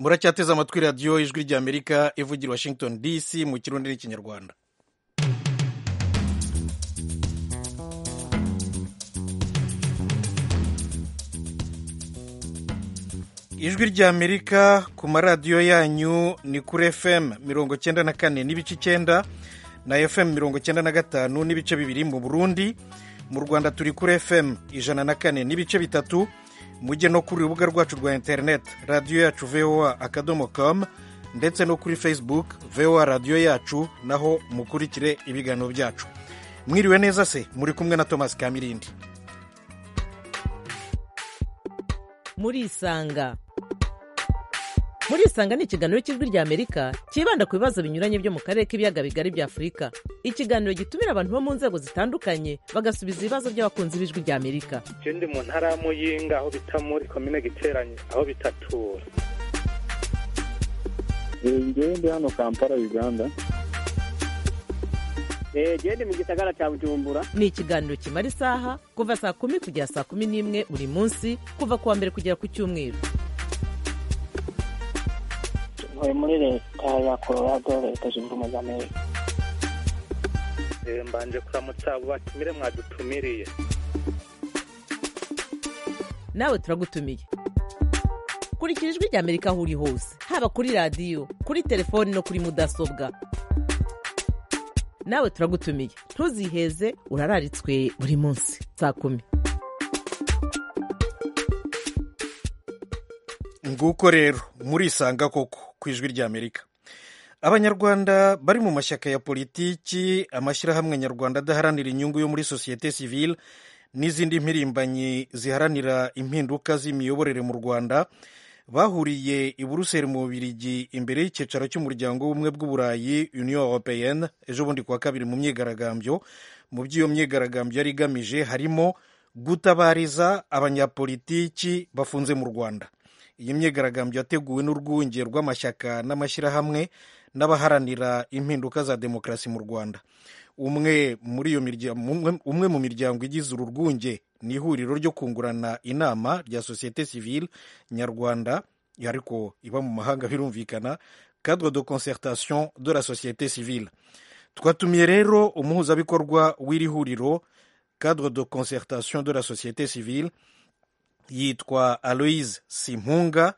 muracyateze amatwi radiyo ijwi ry'amerika ivugira washington dc mu kirundi n'ikinyarwanda ijwi ry'amerika ku maradiyo yanyu ni kuri fm mirongo cyenda na kane n'ibice icyenda na fm mirongo cyenda na gatanu n'ibice bibiri mu burundi mu rwanda turi kuri fm ijana na kane n'ibice bitatu mujye no kuri urubuga rwacu rwa interineti radiyo yacu voa akadomo kamu ndetse no kuri facebook voa radiyo yacu naho mukurikire ibiganiro byacu mwiriwe neza se muri kumwe na thomas kamirindi murisanga murisanga ni ikiganiro cy'ijwi rya amerika cyibanda ku bibazo binyuranye byo mu karere k'ibiyaga bigari bya afurika ikiganiro gitumira abantu bo mu nzego zitandukanye bagasubiza ibibazo by'abakunzi b'ijwi rya amerika icyo ndi mu ntara ya muyinga aho bita muri komine giteranye aho bita tura njyewe ndi hano kampala uganda genda mu gisagara cya bujumbura ni ikiganiro kimara isaha kuva saa kumi kugera saa kumi n'imwe buri munsi kuva ku wa mbere kugera ku cyumweru ntuye muri leta ya colorado leta zunze ubumwe za amerika mbanje kuramutsa abo batumire mwadutumiriye nawe turagutumiye kurikira ijwi rya amerika aho uri hose haba kuri radiyo kuri telefoni no kuri mudasobwa nawe turagutumiye ntuziheze urararitswe buri munsi saa kumi nguko rero murisanga koko ku ijwi ry'amerika abanyarwanda bari mu mashyaka ya politiki amashyirahamwe nyarwanda adaharanira inyungu yo muri sosiyete sivile n'izindi mpirimbanyi ziharanira impinduka z'imiyoborere mu rwanda bahuriye i buruseli mu bubirigi imbere y'icyicaro cy'umuryango w'ubumwe bw'uburayi union européenne ejo bundi kuwa kabiri mu myigaragambyo mu by'iyo myigaragambyo yari igamije harimo gutabariza abanyapolitiki bafunze mu rwanda iyi myigaragambyo yateguwe n'urwunge rw'amashyaka n'amashyirahamwe n'abaharanira impinduka za demokarasi mu rwanda umwe muri iyo miryango umwe mu miryango igize uru rwunge ni ihuriro ryo kungurana inama rya sosiyete sivile nyarwanda ariko iba mu mahanga birumvikana cadre de concertation de la société civile twatumiye rero umuhuzabikorwa w'iri huriro cadre de concertation de la société civile yitwa aloise simpunga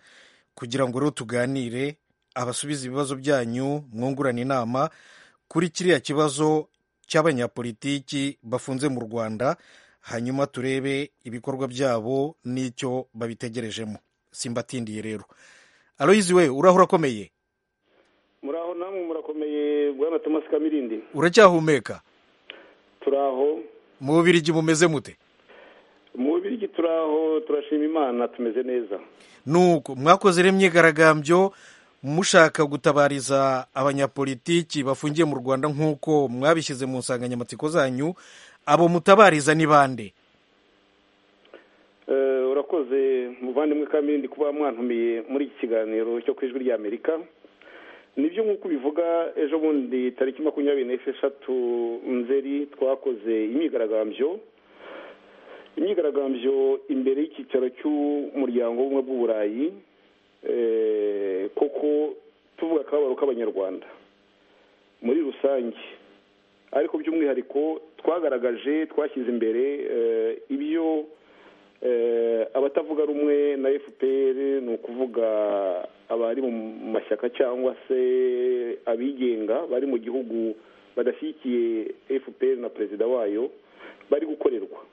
kugira ngo rero tuganire abasubize ibibazo byanyu mwungurana inama kuri kiriya kibazo cy'abanyapolitiki bafunze mu rwanda hanyuma turebe ibikorwa byabo n'icyo babitegerejemo simbatindiye rero aloyizi we uraho urakomeye muraho namwe murakomeye bwana thomas kamirindi uracyahumeka turaho mu bubirigi mumeze mute mu bubirigi turaho turashima imana tumeze neza nuko mwakoze rero imyigaragambyo mushaka gutabariza abanyapolitiki bafungiye mu rwanda nk'uko mwabishyize mu nsanganyamatsiko zanyu abo mutabariza ni bande urakoze muvandimwe kamirindi kuba mwantumiye muri iki kiganiro cyo ku ijwi ry'amerika nibyo nk'uko ubivuga ejo bundi tariki makumyabiri n'esheshatu nzeri twakoze imyigaragambyo imyigaragambyo imbere y'icyicaro cy'umuryango w'ubumwe bw'uburayi kuko tuvuga akababaro k'abanyarwanda muri rusange ariko by'umwihariko twagaragaje twashyize imbere ibyo abatavuga rumwe na fpr ni ukuvuga abari mu mashyaka cyangwa se abigenga bari mu gihugu badashyigikiye fpr na perezida wayo bari gukorerwa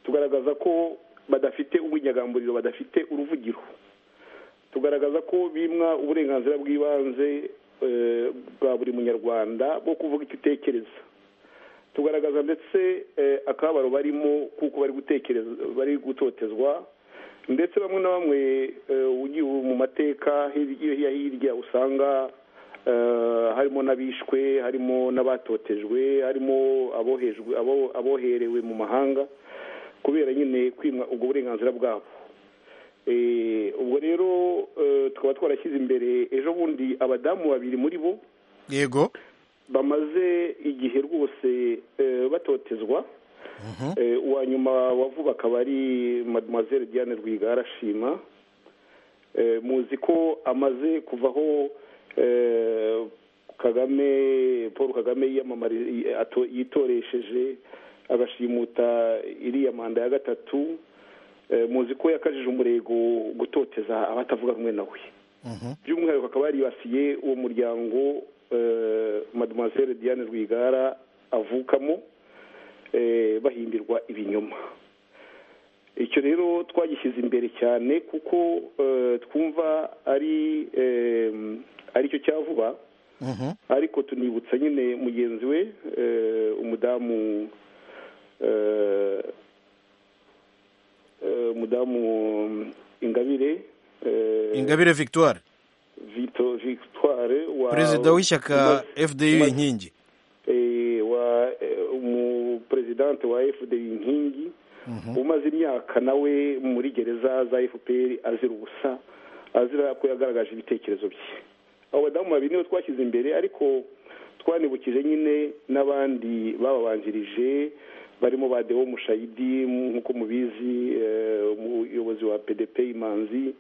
tugaragaza ko badafite ubunyagamburiro badafite uruvugiro tugaragaza ko bimwa uburenganzira bw'ibanze bwa buri munyarwanda bwo kuvuga icyo utekereza tugaragaza ndetse akababaro barimo kuko bari gutekereza bari gutotezwa ndetse bamwe na bamwe ugiye mu mateka hirya hirya usanga harimo n'abishwe harimo n'abatotejwe harimo aboherewe mu mahanga kubera nyine kwimwa ubwo burenganzira bwabo ubwo rero tukaba twarashyize imbere ejo bundi abadamu babiri muri bo yego bamaze igihe rwose batotezwa uwa nyuma wa vuba akaba ari mademoiselle diane rwigara ashima Eh, muzi ko amaze kuvaho eh, kagame paul kagame yiyamamari- yi- ato- yitoresheje agashimuta iriya manda ya gatatu Eh, muzi ko yakajije umurego gutoteza abatavuga rumwe nawe by'umwihariko akaba yaribasiye uwo muryango eh, mademoiselle diane rwigara avukamo eh, bahimbirwa ibinyoma icyo rero twagishyize imbere cyane kuko eh, twumva ari eh, aricyo cya vuba Mhm. ariko tunibutsa nyine mugenzi we eh, umudamu eh, eh, umudamu ingabire eh, ingabire victoire Vito- victoire wa perezida w'ishyaka umaze- fdi umaze- inkingi eh, wa eh, umuperezidante wa fda inkingi umaze imyaka nawe muri gereza za fpr azira ubusa azira ko yagaragaje ibitekerezo bye abo badamu babiri nibo twashyize imbere ariko twanibukije nyine n'abandi bababanjirije barimo ba deo mushayidi nk'uko mubizi eh, umuyobozi wa pdp imanzi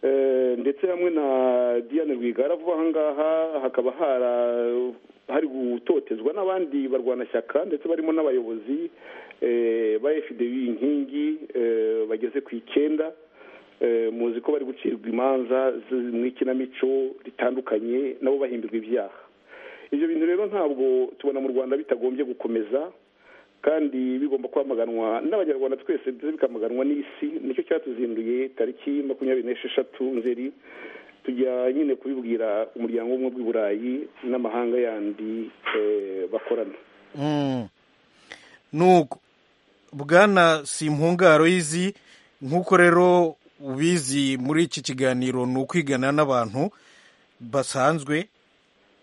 Eh, ndetse hamwe na diane rwigara vuba aha ngaha hakaba hara- hari gutotezwa n'abandi barwanashyaka ndetse barimo n'abayobozi eh, ba fdb inkingi eh, bageze ku icyenda Eh, muzi ko bari gucirwa imanza z- mu ikinamico ritandukanye nabo bahimbirwa ibyaha ibyo bintu rero ntabwo tubona mu rwanda bitagombye gukomeza kandi bigomba kwamaganwa n'abanyarwanda twese ndetse bikamaganwa n'isi nicyo cyatuzinduye tariki makumyabiri n'esheshatu nzeri tujya nyine kubibwira umuryango w'ubumwe bw'i burayi n'amahanga yandi eh, bakorana Mm. nuko bwana simpungaro y'izi nk'uko rero ubizi muri iki kiganiro ni ukwigana n'abantu basanzwe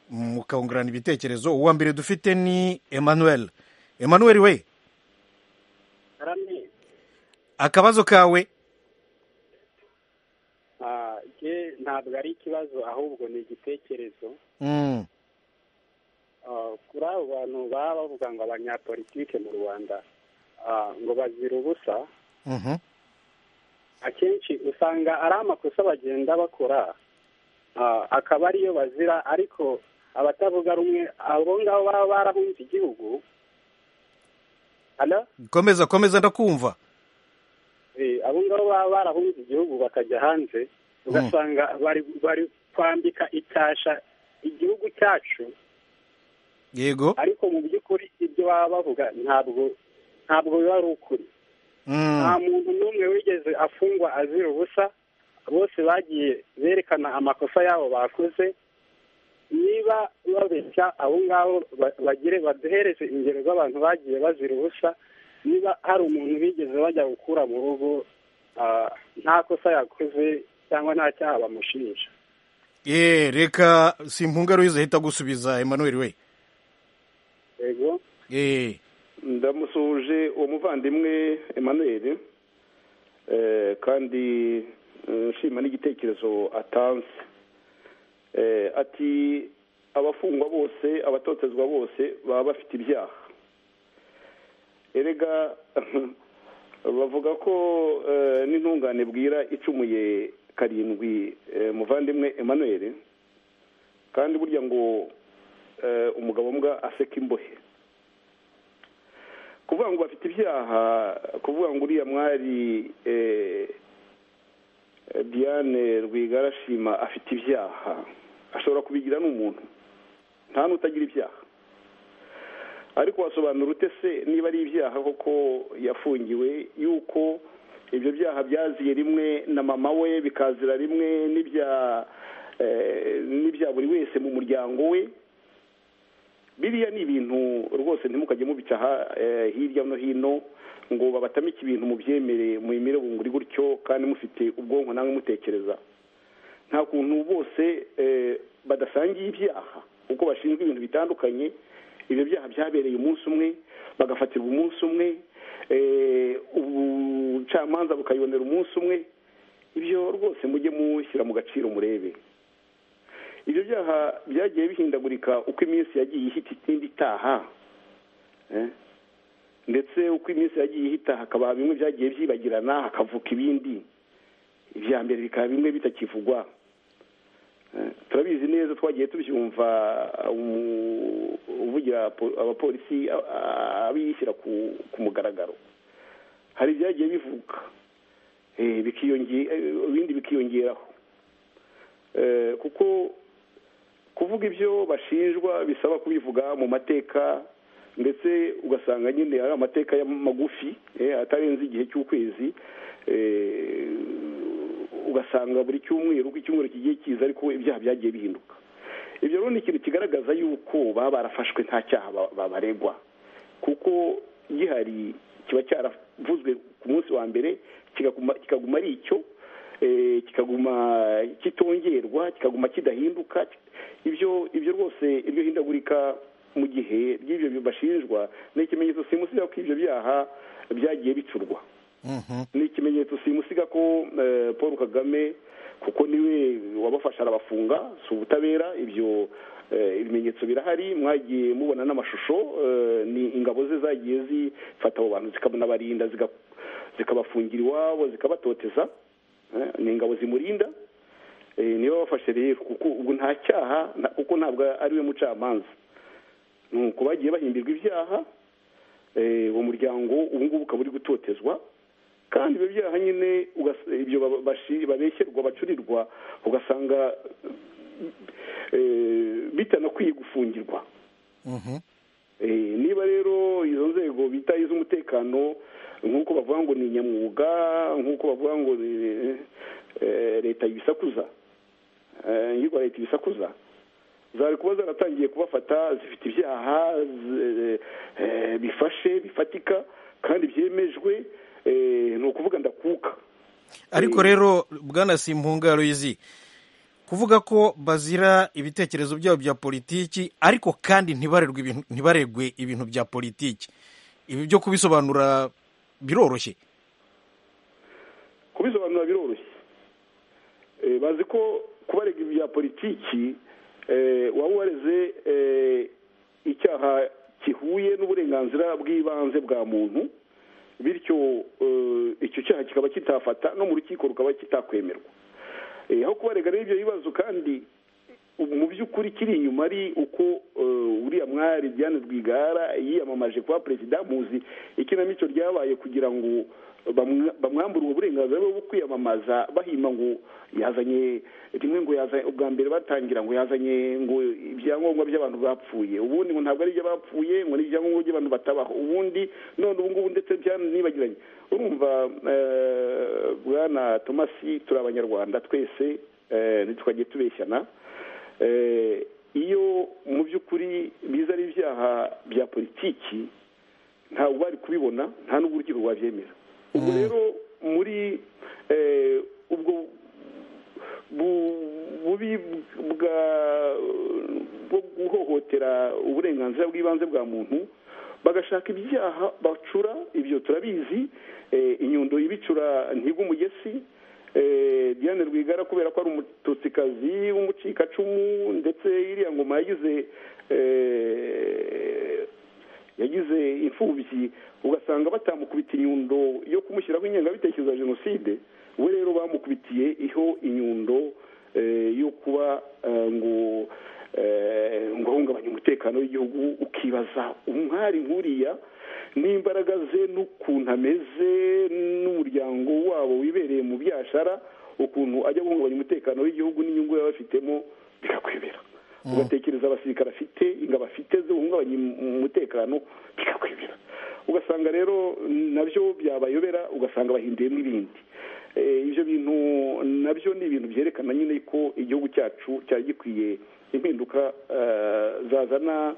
mukungurana ibitekerezo uwa mbere dufite ni emmanuel emmanuel we karame akabazo kawe ah, je ntabwo ari ikibazo ahubwo ni igitekerezo Mm. Ah, kuri abo bantu baba bavuga ngo abanyapolitike mu rwanda ah, ngo bazira ubusa Mhm. akenshi usanga ari amakosa bagenda bakora ah, akaba ariyo bazira ariko abatavuga rumwe abo ngabo baba barabunze igihugu Hello? komeza komeza ndakumva Eh, abo ngabo baba barahunze igihugu bakajya hanze ugasanga bari bari kwambika itasha igihugu cyacu yego ariko mu by'ukuri ibyo baba bavuga ntabwo ntabwo biba ari ukuri Mm. nta muntu n'umwe wigeze afungwa azira ubusa bose bagiye berekana amakosa yabo bakoze niba babeshya abo ngabo ba- bagire baduhereze ingero z'abantu bagiye bazira ubusa niba hari umuntu bigeze bajya gukura mu rugo ah, nta kosa yakoze cyangwa nta cyaha bamushinja ye reka simpungaro y'izi ahita gusubiza emmanuel we yego ye ndamusuhuje uwo muvandimwe emmanuel eh, kandi eh, nshima n'igitekerezo atanze Eh, ati abafungwa bose abatotezwa bose baba bafite ibyaha erega bavuga ko eh, n'intungane bwira icumuye karindwi eh, muvandimwe emmanuel kandi burya ngo eh, umugabo mbwa aseka imbohe kuvuga ngo bafite ibyaha kuvuga ngo uriya mwari eh, diane rwigara shima afite ibyaha ashobora kubigira n'umuntu nta n'utagira ibyaha ariko wasobanura ute se niba ari ibyaha koko yafungiwe yuko ibyo byaha byaziye rimwe na mama we bikazira rimwe n'ibya eh, n'ibya buri wese mu muryango we biriya ni ibintu rwose ntimukajye mubicaha eh, hirya no hino ngo babatamike ibintu mubyemere muyimire bunguri gutyo kandi mufite ubwonko namwe mutekereza nta kuntu bose eh, badasangiye ibyaha kuko bashinzwe ibintu bitandukanye ibyo byaha byabereye umunsi umwe bagafatirwa umunsi umwe eh, ubucamanza bukayibonera umunsi umwe ibyo rwose mujye mushyira mu gaciro murebe ibyo byaha byagiye bihindagurika uko iminsi yagiye ihita itindi itaha eh? ndetse uko iminsi yagiye ihita hakaba bimwe byagiye byibagirana hakavuka ibindi ibya mbere bikaba bimwe bitakivugwa Eh, turabizi neza twagiye tubyumva umu- uvugira po- abapolisi a- a- abishyira ku ku mugaragaro hari ibyagiye bivuka eh, bikiyonge- eh, ibindi bikiyongeraho Eh, kuko kuvuga ibyo bashinjwa bisaba kubivuga mu mateka ndetse ugasanga nyine ari amateka ya magufi eh, atarenze igihe cy'ukwezi eh, ugasanga buri cyumweru uko icyumweru kigiye kiza ariko ibyaha byagiye bihinduka ibyo rero ni ikintu kigaragaza yuko baba barafashwe nta cyaha ba- ba- baregwa kuko gihari kiba cyaravuzwe ku munsi wa mbere kigaguma kikaguma ari icyo eh, kikaguma kitongerwa kikaguma kidahinduka ibyo ibyo rwose iryo hindagurika mu gihe ry'ibyo bashinjwa ni ikimenyetso simusiga ko ibyo byaha byagiye bicurwa Mhm. ni ikimenyetso simusiga ko eh, paul kagame kuko niwe wabafasha arabafunga si ubutabera ibyo eh, ibimenyetso birahari mwagiye mubona n'amashusho eh, ni ingabo ze zagiye zifata abo bantu zikanabarinda ziga- zikabafungira iwabo zikabatoteza eh, ni ingabo zimurinda eh, niba bafashe rero kuko ubwo nta cyaha na- kuko ntabwo ari we mucamanza nuko bagiye bahimbirwa ibyaha eh, uwo muryango ubu ngubu ukaba uri gutotezwa kandi ibyo byaha nyine ugas- ibyo baba- bashi- babeshyerwa bacurirwa ugasanga eh, bitanakwiye gufungirwa Mhm. Eh, niba rero izo nzego bita iz'umutekano nk'uko bavuga ngo ni nyamwuga nk'uko bavuga ngo ni, eh, leta ibisakuza eh, yitwa leta ibisakuza zari kuba zaratangiye kubafata zifite ibyaha z- eh, bifashe bifatika kandi byemejwe eh, ni ukuvuga ndakuka ariko rero bwana simpunga ruyizi kuvuga ko bazira ibitekerezo byabo bya politiki ariko kandi ntibarerwe ibintu- ntibaregwe ibintu bya politiki ibi byo kubisobanura biroroshye kubisobanura biroroshye Eh, bazi ko kubarega ibya politiki eh, waba wareze eh, icyaha gihuye n'uburenganzira bw'ibanze bwa muntu bityo eh, icyo cyaha kikaba kitafata no mu rukiko rukaba kitakwemerwa Eh, aho kubarega rero ibyo bibazo kandi ubu mu by'ukuri kiri inyuma ari uko eh, uriya mwari Diane Rwigara yiyamamaje kuba perezida muzi ikinamico ryabaye kugira ngo bamwa- bamwambure ubwo burenganzira bwo kwiyamamaza bahima ngo yazanye rimwe ngo yazanye ubwa mbere batangira ngo yazanye ngo ibyangombwa by'abantu bapfuye ubundi ngo ntabwo ari iby'abapfuye ngo n'ibyangombwa by'abantu batabaho ubundi none ubu ngubu ndetse byanibagiranye urumva eh, bwana tomasi turi abanyarwanda twese eh, ntitwajye tubeshyana Eh, iyo mu by'ukuri biza ari ibyaha bya politiki ntabwo bari kubibona nta n'ubwo urukiko rwabyemera ubwo rero muri eh, ubwo bu- bubi bwa bwo guhohotera uburenganzira bw'ibanze bwa muntu bagashaka ibyaha bacura ibyo turabizi eh, inyundo ibicura ntigwa umugesi Eh, Diane Rwigara kubera ko ari umututsikazi w'umucikacumu ndetse iriya ngoma yagize eh, yagize imfubyi ugasanga batamukubita inyundo yo kumushyiraho ingengabitekerezo ya jenoside we rero bamukubitiye iho inyundo eh, yo kuba eh, ngo eh, ngo ahungabanye umutekano w'igihugu ukibaza umwari nkuriya n'imbaraga ze n'ukuntu ameze n'umuryango wabo wibereye mu byashara ukuntu ajya guhungabanya umutekano w'igihugu n'inyungu yaba afitemo bikakwemera ugatekereza abasirikare afite ingabo afite zo guhungabanya im- umutekano bikakwemera ugasanga rero nabyo byabayobera ugasanga bahinduye n'ibindi Eh, ibyo bintu nabyo ni ibintu byerekana nyine ko igihugu cyacu cyari gikwiye impinduka eh, zazana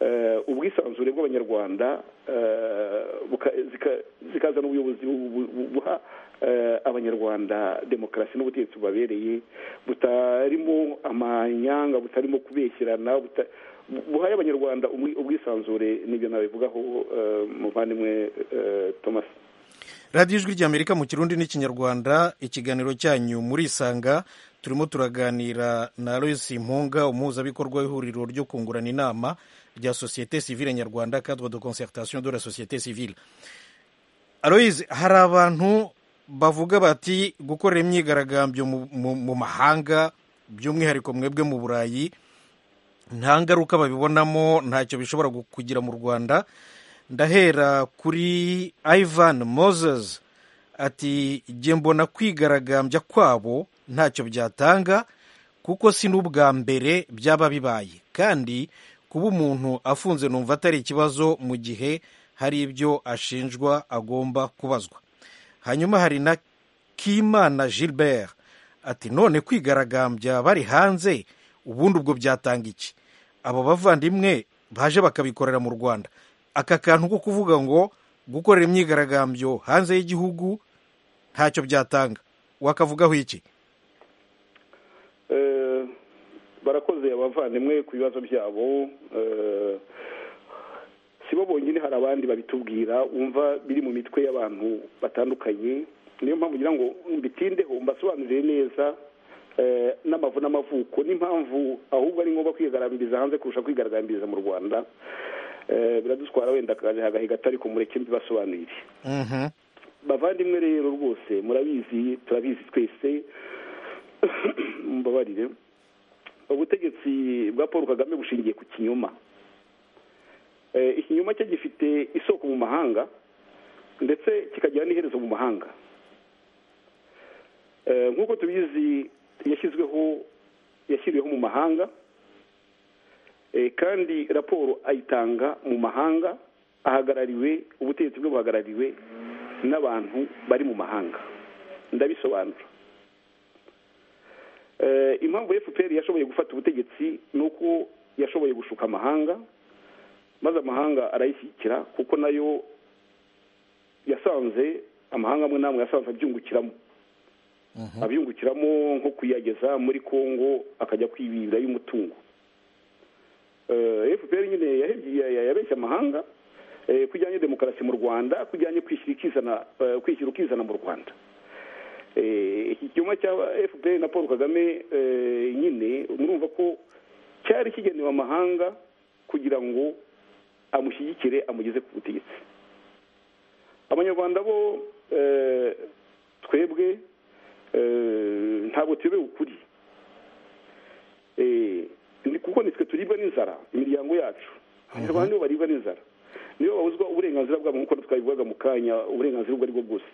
eh, ubwisanzure bw'abanyarwanda eh, buka- zika- zikazana ubuyobozi bu- bu- bu- buha eh, abanyarwanda demokarasi n'ubutegetsi bubabereye butarimo amanyanga butarimo kubeshyirana buta- bu- buhaye abanyarwanda umwi- ubwisanzure n'ibyo nabivugaho eh, muvandimwe eh, thomas radiyo ijwi ry'amerika mu kirundi n'ikinyarwanda ikiganiro cyanyu murisanga turimo turaganira na Lois impunga umuhuzabikorwa w'ihuriro ryo kungurana inama rya sosiyete sivile nyarwanda cadre de concertation de la société civile aloise hari abantu bavuga bati gukorera imyigaragambyo mu- mu mu mahanga by'umwihariko mwebwe mu burayi nta ngaruka babibonamo ntacyo bishobora gu- kugira mu rwanda ndahera kuri ivan moses ati jye mbona kwigaragambya kwabo ntacyo byatanga kuko si n'ubwa mbere byaba bibaye kandi kuba umuntu afunze numva atari ikibazo mu gihe hari ibyo ashinjwa agomba kubazwa hanyuma hari na kimana gilbert ati none kwigaragambya bari hanze ubundi ubwo byatanga iki abo bavandimwe baje bakabikorera mu rwanda aka kantu ko kuvuga ngo gukorera imyigaragambyo hanze y'igihugu ntacyo byatanga wakavugaho iki Eh, barakoze abavandimwe ku bibazo byabo eh, si bo bonyine hari abandi babitubwira umva biri mu mitwe y'abantu batandukanye niyo mpamvu ngira ngo mbitindeho mbasobanurire neza eh, n'amavu n'amavuko n'impamvu ahubwo ari ngombwa kwigaragambiriza hanze kurusha kwigaragambiriza mu rwanda Eh, biradutwara wenda akaje hagahiga atari kumureke mbibasobanurire Mhm. bavandimwe rero rwose murabizi turabizi twese mbabarire ubutegetsi bwa paul kagame bushingiye ku kinyoma Eh, ikinyoma cye gifite isoko mu mahanga ndetse kikagira n'iherezo mu mahanga Eh, nk'uko tubizi yashyizweho yashyiriweho mu mahanga Eh, kandi raporo ayitanga mu mahanga ahagarariwe ubutegetsi bwe buhagarariwe n'abantu bari mu mahanga ndabisobanura Eh, impamvu fpr yashoboye gufata ubutegetsi ni uko yashoboye gushuka amahanga maze amahanga arayishyigikira kuko nayo yasanze amahanga amwe n'amwe yasanze abyungukiramo abyungukiramo nko kuyageza muri congo akajya kwibira y'umutungo fpr nyine yahebye- ya- ya- yabeshya amahanga eh, ko ijyanye demokarasi mu rwanda ko ijyanye kwishyira ikizana eh, kwishyira ukizana mu rwanda Eh, iki cyuma cya fpr na paul kagame eh, nyine murumva ko cyari kigenewe amahanga kugira ngo amushyigikire amugeze ku butegetsi abanyarwanda bo eh, twebwe eh, ntabwo tuyobewe ukuri Eh, ni- kuko nitwe turibwa n'inzara imiryango yacu abanyarwanda nibo baribwa n'inzara nibo babuzwa uburenganzira bwabo nk'uko twabivugaga mu kanya uburenganzira ubwo ari bwo bwose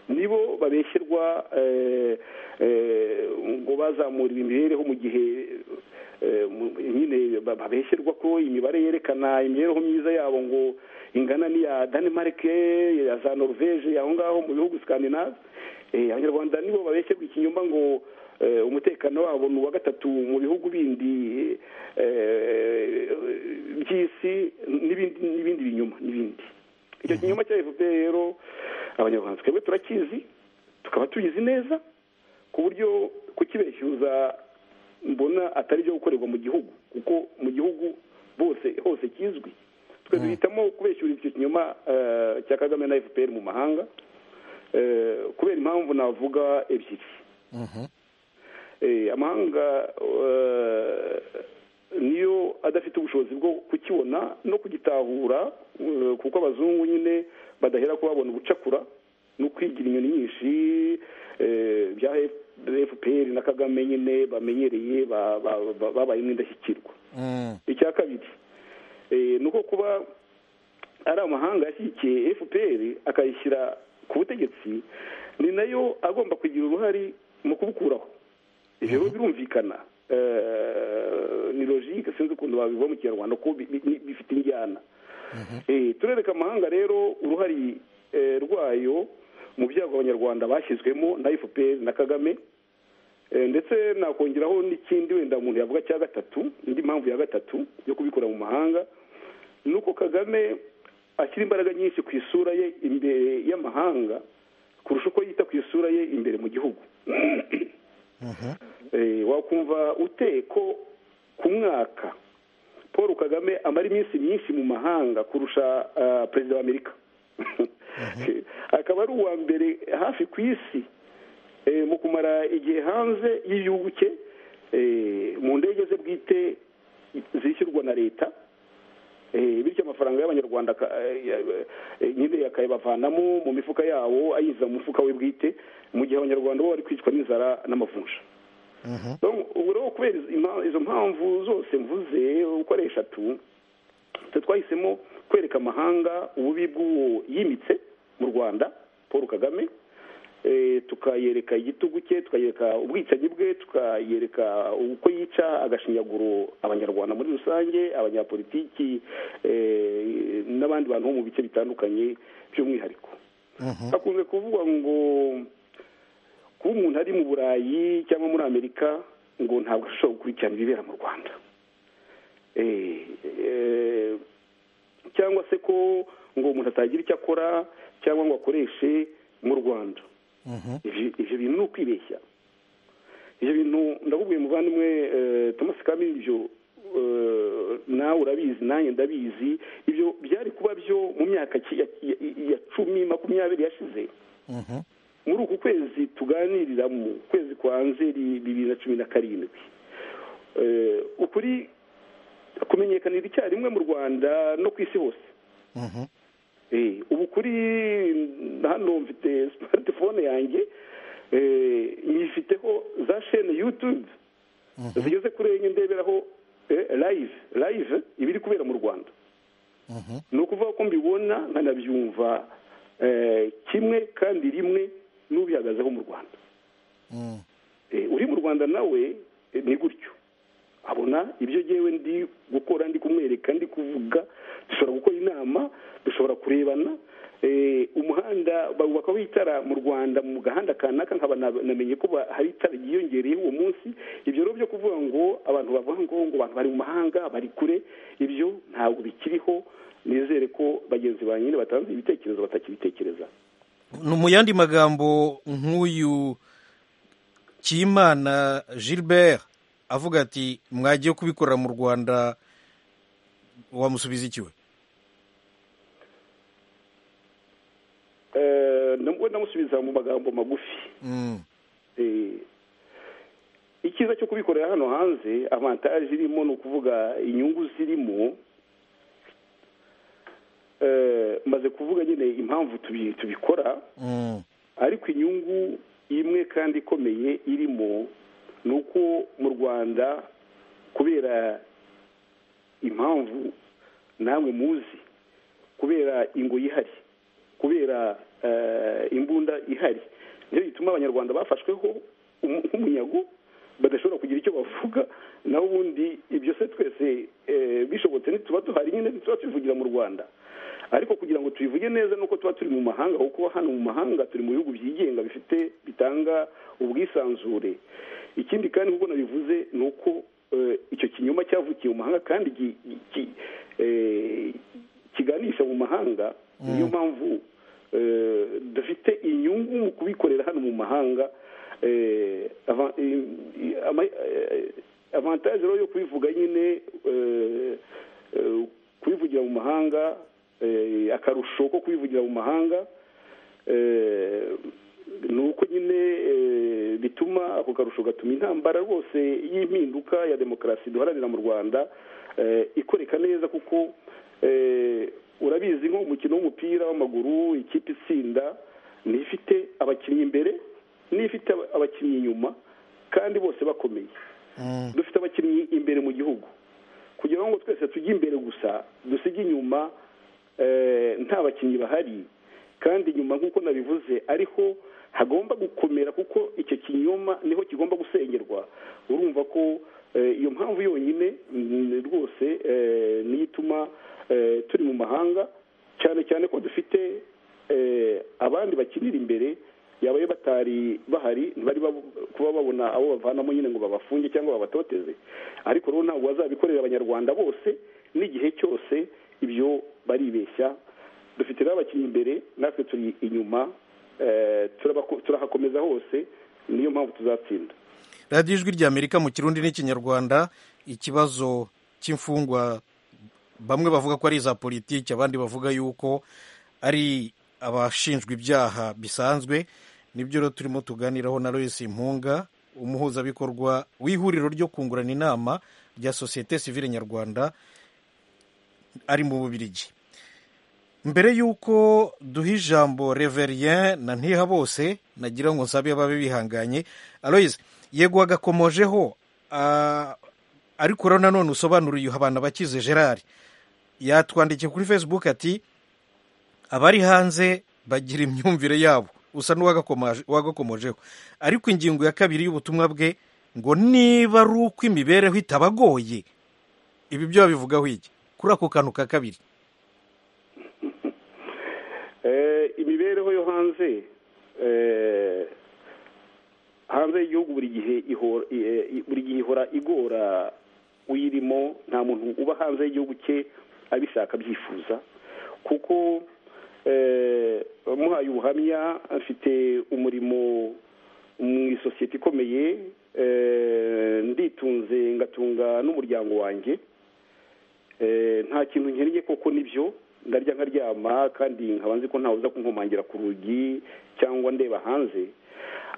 nibo babeshyerwa eh, eh, ngo bazamuriwe imibereho mu gihe eh, mu- nyine ba- babeshyerwa ko imibare yerekana imibereho myiza yabo ngo ingana n'iya denmark ya za norvege aho ngaho mu bihugu scandinave Eh, abanyarwanda nibo babeshye ikinyoma ngo eh, umutekano wabo ni uwa gatatu mu bihugu bindi eh, by'isi n'ibindi n'ibindi binyoma n'ibindi icyo kinyoma cya fpr rero abanyarwanda twebwe turakizi tukaba tubizi neza ku buryo kukibeshyuza mbona atari byo gukorerwa mu gihugu kuko mu gihugu bose hose kizwi twe duhitamo kubeshyura icyo kinyoma eh, cya kagame na fpr mu mahanga eh, kubera impamvu navuga ebyiri Eh, amahanga eh, niyo adafite ubushobozi bwo kukibona no kugitahura eh, kuko abazungu nyine badahera ko babona ubucakura no kwigira inyoni nyinshi eh, bya fpr na kagame nyine bamenyereye ba- ba- ba- babayemo indashyikirwa Mm. icya kabiri eh, ni uko kuba ari amahanga yashyigikiye fpr akayishyira ku butegetsi ni nayo agomba kugira uruhare mu kubukuraho ibyo rero birumvikana Eh, ni logike sinzi ukuntu babivuga mu kinyarwanda ko bi- bi- bifite injyana Eh, turereka amahanga rero uruhare eh, rwayo mu byago abanyarwanda bashyizwemo na fpr na kagame Eh, ndetse nakongeraho n'ikindi wenda umuntu yavuga cya gatatu indi mpamvu ya gatatu yo kubikora mu mahanga ni uko kagame ashyira imbaraga nyinshi ku isura ye imbere y'amahanga kurusha uko yita ku isura ye imbere mu gihugu Eh, wakumva ute ko ku mwaka paul kagame amara iminsi myinshi mu mahanga kurusha ah, perezida wa amerika akaba ari uwa mbere hafi ku isi eh, mu kumara igihe hanze y'igihugu cye eh, mu ndege ze bwite zishyurwa na leta eh, bityo amafaranga y'abanyarwanda aka- eh, ya- eh, nyine akayabavanamo mu mifuka yawo ayiza mu mufuka we bwite mu gihe abanyarwanda bo bari kwicwa n'inzara n'amavunja ubu rero kubera izo mpamvu zose mvuze uko ari eshatu twahisemo kwereka amahanga ububi bw'uwo yimitse mu rwanda paul kagame tukayereka igitugu cye tukayereka ubwicanyi bwe tukayereka uko yica agashinyaguro abanyarwanda muri rusange abanyapolitiki n'abandi bantu bo mu bice bitandukanye by'umwihariko hakunze kuvuga ngo kuba umuntu ari mu burayi cyangwa muri amerika ngo ntabwo ashobora gukurikirana ibibera mu rwanda cyangwa se ko ngo umuntu atagira icyo akora cyangwa ngo akoreshe mu rwanda ibyo bintu ni ukwibeshya ibyo bintu ndakubwiye muvandimwe thomas kami ibyo nawe urabizi nanjye ndabizi ibyo byari kuba byo mu myaka ya cumi makumyabiri yashize muri uku kwezi tuganirira mu kwezi kwa nzeri bibiri na cumi na karindwi ukuri kumenyekanira icyarimwe mu rwanda no ku isi hose ubu kuri hano mfite smartphone yanjye nyifiteho za shene yutube zigeze kuri enye ndeberaho live live ibiri kubera mu rwanda ni ukuvuga ko mbibona nkanabyumva kimwe kandi rimwe n'ubihagazeho mu rwanda uri mu rwanda nawe ni gutyo abona ibyo ngewe ndi gukora ndi kumwereka ndi kuvuga dushobora gukora inama dushobora kurebana umuhanda bawubakaho itara mu rwanda mu gahanda kanaka nkaba namenye ko hari itara ryiyongereyeho uwo munsi ibyo rero byo kuvuga ngo abantu bavuga ngo ngo abantu bari mu mahanga bari kure ibyo ntabwo bikiriho nizere ko bagenzi ba nyine batanze ibitekerezo batakibitekereza mu yandi magambo nk'uyu kimana gilbert avuga ati mwagiye kubikorera mu rwanda wamusubiza iki we ndamusubiza mu magambo magufi icyiza cyo kubikorera hano hanze avantaje irimo ni ukuvuga inyungu zirimo maze kuvuga nyine impamvu tubikora ariko inyungu imwe kandi ikomeye irimo ni uko mu rwanda kubera impamvu namwe muzi kubera ingo ihari kubera imbunda ihari nicyo gituma abanyarwanda bafashweho nk'umunyago badashobora kugira icyo bavuga naho ubundi ibyo se twese bishobotse ntituba duhari nyine ntituba tubivugira mu rwanda ariko kugira ngo tubivuge neza nuko tuba turi mu mahanga kuko hano mu mahanga turi mu bihugu byigenga bifite bitanga ubwisanzure ikindi kandi nk'uko nabivuze ni uko icyo kinyoma cyavukiye mu mahanga kandi kiganisha mu mahanga niyo mpamvu dufite inyungu mu kubikorera hano mu mahanga avantaje rero yo kubivuga nyine kubivugira mu mahanga akarusho ko kubivugira mu mahanga ni uko nyine bituma ako karusho gatuma intambara rwose y'impinduka ya demokarasi duharanira mu rwanda ikoreka neza kuko urabizi nko umukino w'umupira w'amaguru ikipe itsinda n'ifite abakinnyi imbere n'ifite abakinnyi inyuma kandi bose bakomeye dufite abakinnyi imbere mu gihugu kugira ngo twese tujye imbere gusa dusige inyuma nta bakinnyi bahari kandi nyuma nk'uko nabivuze ariho hagomba gukomera kuko icyo kinyoma niho kigomba gusengerwa urumva ko iyo mpamvu yonyine rwose niyo ituma turi mu mahanga cyane cyane ko dufite abandi bakinira imbere yabaye batari bahari ntibari kuba babona abo bavanamo nyine ngo babafunge cyangwa babatoteze ariko rero ntabwo bazabikorera abanyarwanda bose n'igihe cyose ibyo baribeshya dufite n'abakinnyi imbere natwe turi inyuma turahakomeza hose niyo mpamvu tuzatsinda radiyo ijwi ry'amerika mu kirundi n'ikinyarwanda ikibazo cy'imfungwa bamwe bavuga ko ari iza politiki abandi bavuga yuko ari abashinjwa ibyaha bisanzwe nibyo rero turimo tuganiraho na Lois impunga umuhuzabikorwa w'ihuriro ryo kungurana inama rya sosiyete sivile nyarwanda ari mu bubirigi mbere y'uko duha ijambo reverien na ntiha bose nagira ngo nsabe ababe bihanganye aloyize yego agakomojeho ah, ariko rero nanone usobanuriye abantu bakize gerard yatwandikiye kuri facebook ati abari hanze bagira imyumvire yabo usa n'uwagakomojeho ariko ingingo ya kabiri y'ubutumwa bwe ngo niba ari uko imibereho itabagoye ibi byo babivugaho iki kuri ako kantu ka kabiri Eh, imibereho yo hanze eh, hanze y'igihugu buri gihe ihora i- i- buri gihe ihora igora uyirimo nta muntu uba hanze y'igihugu cye abishaka abyifuza kuko eh, muhaye ubuhamya afite umurimo mu isosiyete ikomeye eh, nditunze ngatunga n'umuryango wanjye Eh, nta kintu nkennye koko nibyo ndarya nkaryama kandi nkaba nzi ko ntawe uza kunkomangira ku rugi cyangwa ndeba hanze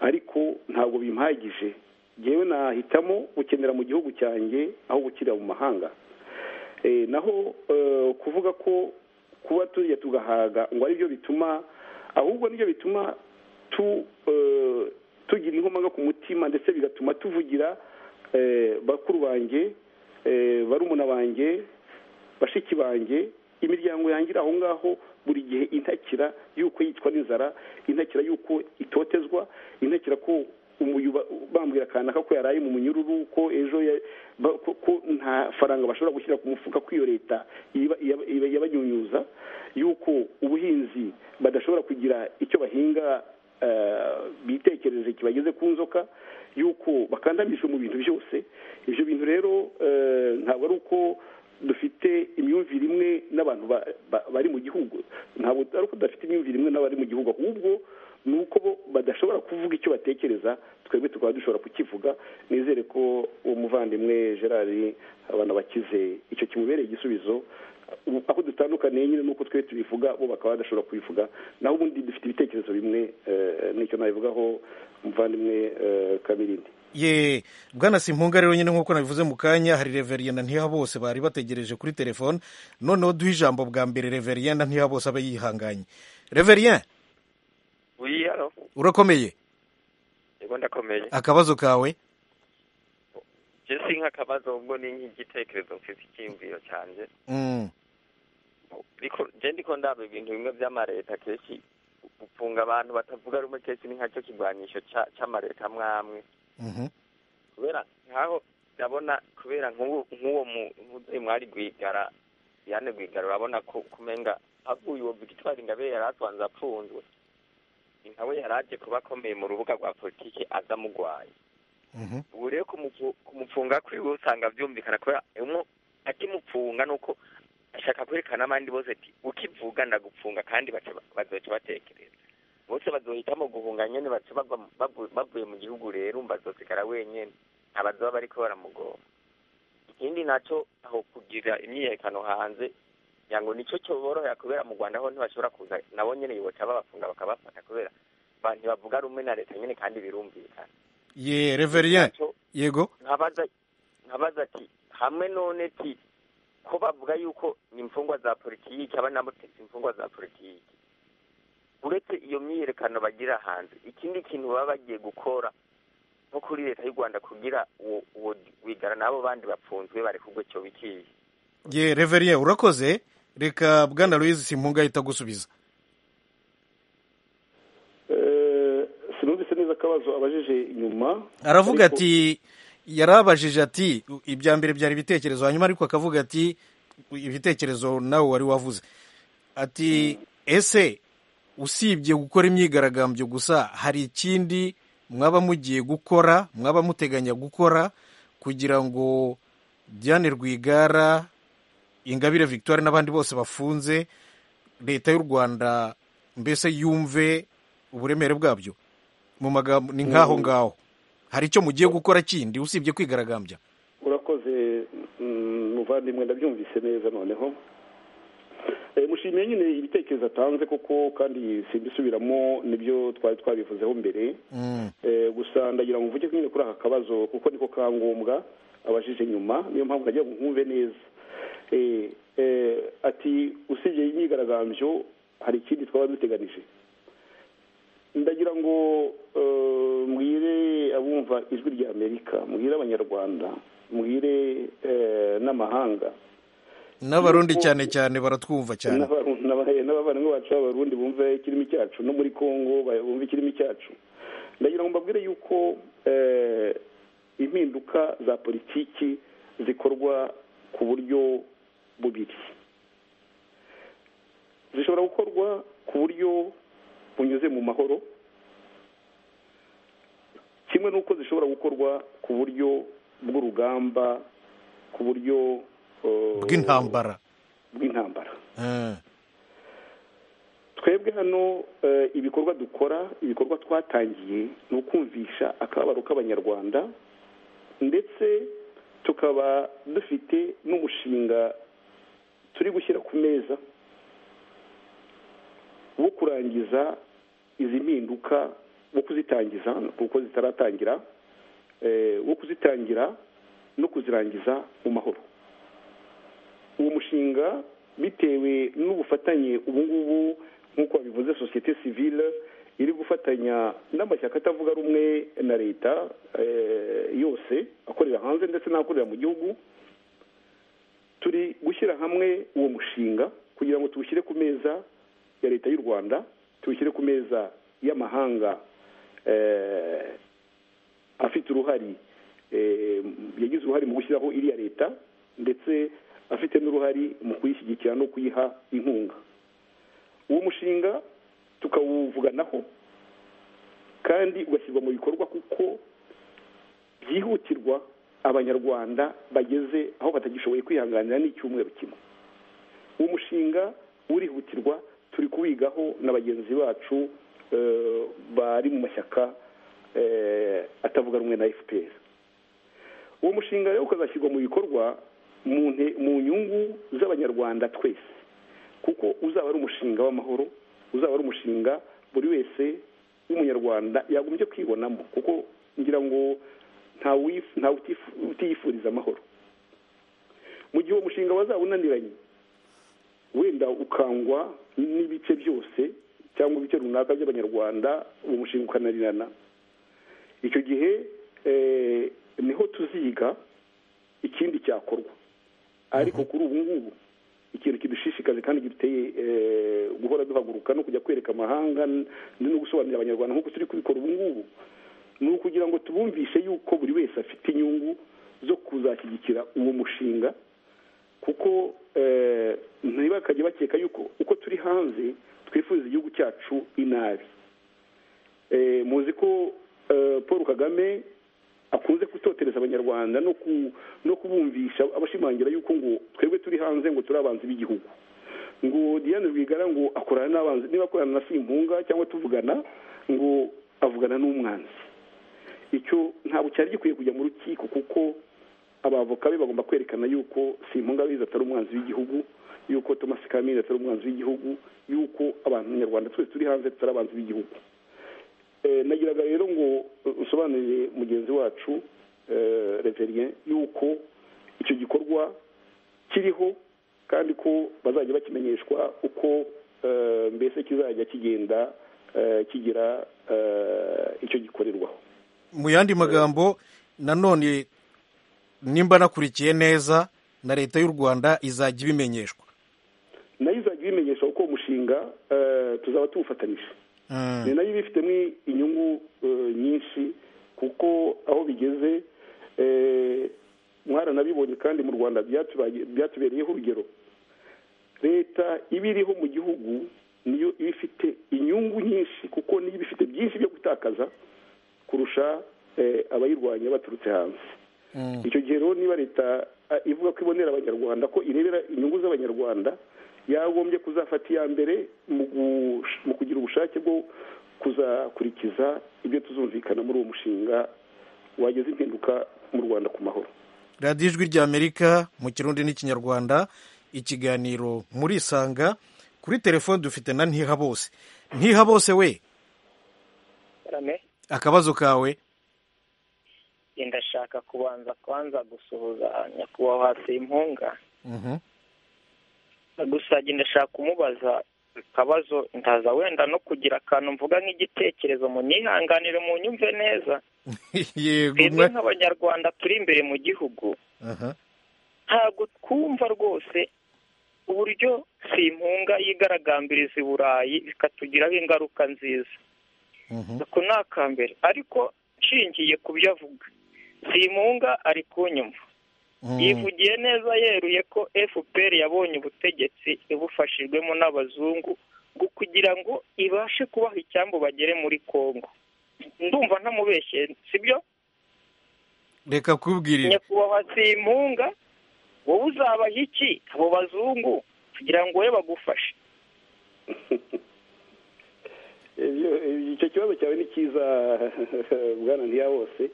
ariko ntabwo bimpagije ngewe nahitamo gukenera mu gihugu cyanjye aho gukira mu mahanga Eh, naho eh, kuvuga ko kuba turya tugahaga ngo aribyo bituma ahubwo nibyo bituma tu eh, tugira inkomanga ku mutima ndetse bigatuma tuvugira eh, bakuru banjye eh, barumuna banjye bashiki banjye imiryango yanjye iri aho ngaho buri gihe intakira y'uko yicwa n'inzara intakira y'uko itotezwa intakira ko umuyu ba- bambwira kanaka ko yaraye mu munyururu ko ejo ya- ba- ko ko nta faranga bashobora gushyira ku mufuka ko iyo leta iba- iba- iba- yabanyunyuza y'uko ubuhinzi badashobora kugira icyo bahinga eh, bitekereje kibageze ku nzoka y'uko bakandamijwe mu bintu byose ibyo bintu rero eh, ntabwo ari uko dufite imyumvire imwe n'abantu ba- ba- bari mu gihugu ntabwo ari uko tudafite imyumvire imwe n'abari mu gihugu ahubwo ni uko bo badashobora kuvuga icyo batekereza twebwe tukaba dushobora kukivuga nizere ko uwo muvandimwe gerard abana bakize icyo kimubereye igisubizo Ubu- aho dutandukaniye nyine nuko twe tubivuga bo bakaba badashobora kubivuga naho ubundi dufite ibitekerezo bimwe eh, nicyo nabivugaho umuvandimwe eh, kabirindi ye bwana simpunga rero nyine nk'uko nabivuze mu kanya hari reverien na ntiha bose bari bategereje kuri telefone noneho duha ijambo bwa mbere reverien na ntiha bose abe yihanganye reverien Oui, alors, urakomeye yego ndakomeye akabazo kawe je sink'akabazo ubwo ni nk'igitekerezo mfite icyiyumviro cyanjye Mm, ariko je ndiko ndaba ibintu bimwe vy'amareta kenshi gufunga abantu batavuga rumwe kenshi ni nkacyo kigwanyisho ca- c'amareta amwe amwe mhm, kubera nkaho ndabona kubera nk'uwo nk'uwo mu- muzehe mwari rwigara yane rwigara urabona ko kumenga havuye uwo victoire ngabe yari atwanze apfunzwe ni nkawe yari aje kuba akomeye mu rubuga rwa politike aza amugwaye mhm, ubu rero kumufu- kumufunga kwiwe usanga byumvikana kubera umwe akimufunga nuko ashaka kwerekana abandi bose ati ukivuga ndagupfunga kandi baca- bazoca batekereza bose bazohitamo guhunga nyene baca bagwa- bavu- bavuye mu gihugu rero umva azosigara wenyene abazoba bariko baramugomba ikindi naco aho kugira imyiyerekano hanze kugira ngo nico cyoborohera kubera mu rwanda ho ntibashobora kuza nabo nyene yoca babafunga bakabafata kubera ba- ntibavuga rumwe na leta nyene kandi birumvikana ye reverien Naco- yego nkabaza nkabaza ati hamwe none ti ko bavuga yuko ni imfungwa za politiki aba nabo ti si imfungwa za politiki uretse iyo myiyerekano bagira hanze ikindi kintu baba bagiye gukora nko kuri leta y'u rwanda kugira uwo uwo wigara n'abo bandi bapfunzwe barekurwe cyo bikiye ye reverien urakoze reka bwana louise simpunga ahita gusubiza Eh, sinumvise neza akabazo abajije inyuma aravuga Ariko- ati yarabajije ati ibya mbere byari ibitekerezo hanyuma ariko akavuga ati ibitekerezo nawe wari wavuze ati ese usibye gukora imyigaragambyo gusa hari ikindi mwaba mugiye gukora mwaba muteganya gukora kugira ngo Diane Rwigara Ingabire Victoire n'abandi bose bafunze leta y'u Rwanda mbese yumve uburemere bwabyo mu magambo ni nk'aho ngaho hari icyo mugiye gukora kindi usibye kwigaragambya urakoze mm, muvandimwe ndabyumvise neza noneho Eh, mushimiye nyine ibitekerezo atanze koko kandi simbisubiramo nibyo twari twabivuzeho mbere Mm, Eh, gusa ndagira ngo mvuge nyine kuri aka kabazo kuko niko ka ngombwa abajije nyuma niyo mpamvu nagira ngo nkumve neza Eh, eh, ati usibye iyi myigaragambyo hari ikindi twaba duteganije ndagira ngo eh, mbwire abumva ijwi rya amerika mbwire abanyarwanda mbwire eh, n'amahanga n'abarundi cyane cyane baratwumva cyane n'abaru- n'aba- n'abavandimwe bacu b'abarundi bumve ikirimi cyacu no muri congo ba- bumve ikirimi cyacu ndagira ngo mbabwire yuko eh, impinduka za politiki zikorwa ku buryo bubiri zishobora gukorwa ku buryo bunyuze mu mahoro kimwe n'uko zishobora gukorwa ku buryo bw'urugamba ku buryo eh, bw'intambara bw'intambara Eh, twebwe hano eh, ibikorwa dukora ibikorwa twatangiye ni ukumvisha akababaro k'abanyarwanda ndetse tukaba dufite n'umushinga turi gushyira ku meza wo kurangiza izi mpinduka wo kuzitangiza kuko zitaratangira eh, wo kuzitangira no kuzirangiza mu mahoro uwo mushinga bitewe n'ubufatanye ubu ngubu nk'uko babivuze sosiyete sivile iri gufatanya n'amashyaka atavuga rumwe na leta eh, yose akorera hanze ndetse n'akorera mu gihugu turi gushyira hamwe uwo mushinga kugira ngo tuwushyire ku meza ya leta y'u rwanda tuwushyire ku meza y'amahanga eh, afite uruhare eh, yagize uruhare mu gushyiraho iriya leta ndetse afite n'uruhare mu kuyishyigikira no kuyiha inkunga uwo mushinga tukawuvuganaho kandi ugashyirwa mu bikorwa kuko byihutirwa abanyarwanda bageze aho batagishoboye kwihanganira n'icyumweru kimwe uwo mushinga urihutirwa turi kuwigaho na bagenzi bacu eh, bari mu mashyaka eh, atavuga rumwe na fpr uwo mushinga rero ukazashyirwa mu bikorwa mu nte- mu nyungu z'abanyarwanda twese kuko uzaba ari umushinga w'amahoro uzaba ari umushinga buri wese w'umunyarwanda yagombye kwibonamo kuko ngira ngo ntawe uyif- ntawe utifu- utiyifuriza amahoro mu gihe uwo mushinga wazaba unaniranye wenda ukangwa n'ibice byose cyangwa ibice runaka by'abanyarwanda uwo mushinga ukananirana icyo gihe eh, niho tuziga ikindi cyakorwa ariko kuri ubu ngubu ikintu kidushishikaje kandi giteye eh, guhora duhaguruka no kujya kwereka amahanga n- no gusobanurira abanyarwanda nk'uko turi kubikora ubu ngubu ni ukugira ngo tubumvishe yuko buri wese afite inyungu zo kuzashyigikira uwo mushinga kuko eh, ntibakajye bakeka yuko uko turi hanze twifuriza igihugu cyacu inabi Eh, muzi ko eh, paul kagame akunze gutotereza abanyarwanda no ku- no kubumvisha abashimangira yuko ngo twebwe turi hanze ngo turi abanzi b'igihugu ngo diane rwigara ngo akorana n'abanzi niba akorana na simpunga cyangwa tuvugana ngo avugana n'umwanzi icyo ntabwo cyari gikwiye kujya mu rukiko kuko abavoka be bagomba kwerekana yuko simpunga biza atari umwanzi w'igihugu yuko thomas kamini atari umwanzi w'igihugu yuko abantu nyarwanda twese turi hanze tutari abanzi b'igihugu Eh, nagiraga rero ngo eh, usobanurire mugenzi wacu eh, reverien yuko icyo gikorwa kiriho kandi ko bazajya bakimenyeshwa uko eh, mbese kizajya kigenda eh, kigira eh, icyo gikorerwaho mu yandi magambo nanone nimba nakurikiye neza na leta y'u rwanda izajya ibimenyeshwa nayo izajya ibimenyesha uko uwo mushinga eh, tuzaba tuwufatanije Mm. ni nayo iba ifitemo inyungu eh, nyinshi kuko aho bigeze eh, mwaranabibonye kandi mu rwanda byatubage- byatubereyeho urugero leta iba iriho mu gihugu niyo iba ifite inyungu nyinshi kuko niyo iba ifite byinshi byo gutakaza kurusha eh, abayirwanya baturutse hanze Mm. icyo gihe rero niba leta ah, ivuga ko ibonera abanyarwanda ko irebera inyungu z'abanyarwanda yagombye kuzafata iya mbere mu gush- mu kugira ubushake bwo kuzakurikiza ibyo tuzumvikana muri uwo mushinga wageza impinduka mu rwanda ku mahoro radiyo ijwi ry'amerika mu kirundi n'ikinyarwanda ikiganiro murisanga kuri telefone dufite na ntiha bose ntiha bose we Karame, akabazo kawe ndashaka kubanza kwanza gusuhuza nyakubahwa Simpunga Mhm. gusa njye ndashaka kumubaza akabazo ntaza wenda no kugira akantu mvuga nk'igitekerezo mu nyihanganire mu nyumve neza yego twebwe mwa- nk'abanyarwanda turi imbere mu gihugu aha ntabwo twumva rwose uburyo simpunga yigaragambiriza i burayi bikatugiraho ingaruka nziza mhm, ako ni akambere ariko nshingiye ku byo avuga simpunga ari kunyumva mhm. yivugiye neza yeruye ko fpr yabonye ubutegetsi ibufashijwemo n'abazungu bwo kugira ngo ibashe kubaha icyambu bagere muri congo ndumva ntamubeshye sibyo reka kubwirira nyakubahwa simpunga wowe uzabaha iki abo bazungu kugira ngo wowe bagufashe Iyo- icyo kibazo cyawe ni cyiza bwana ntiyabose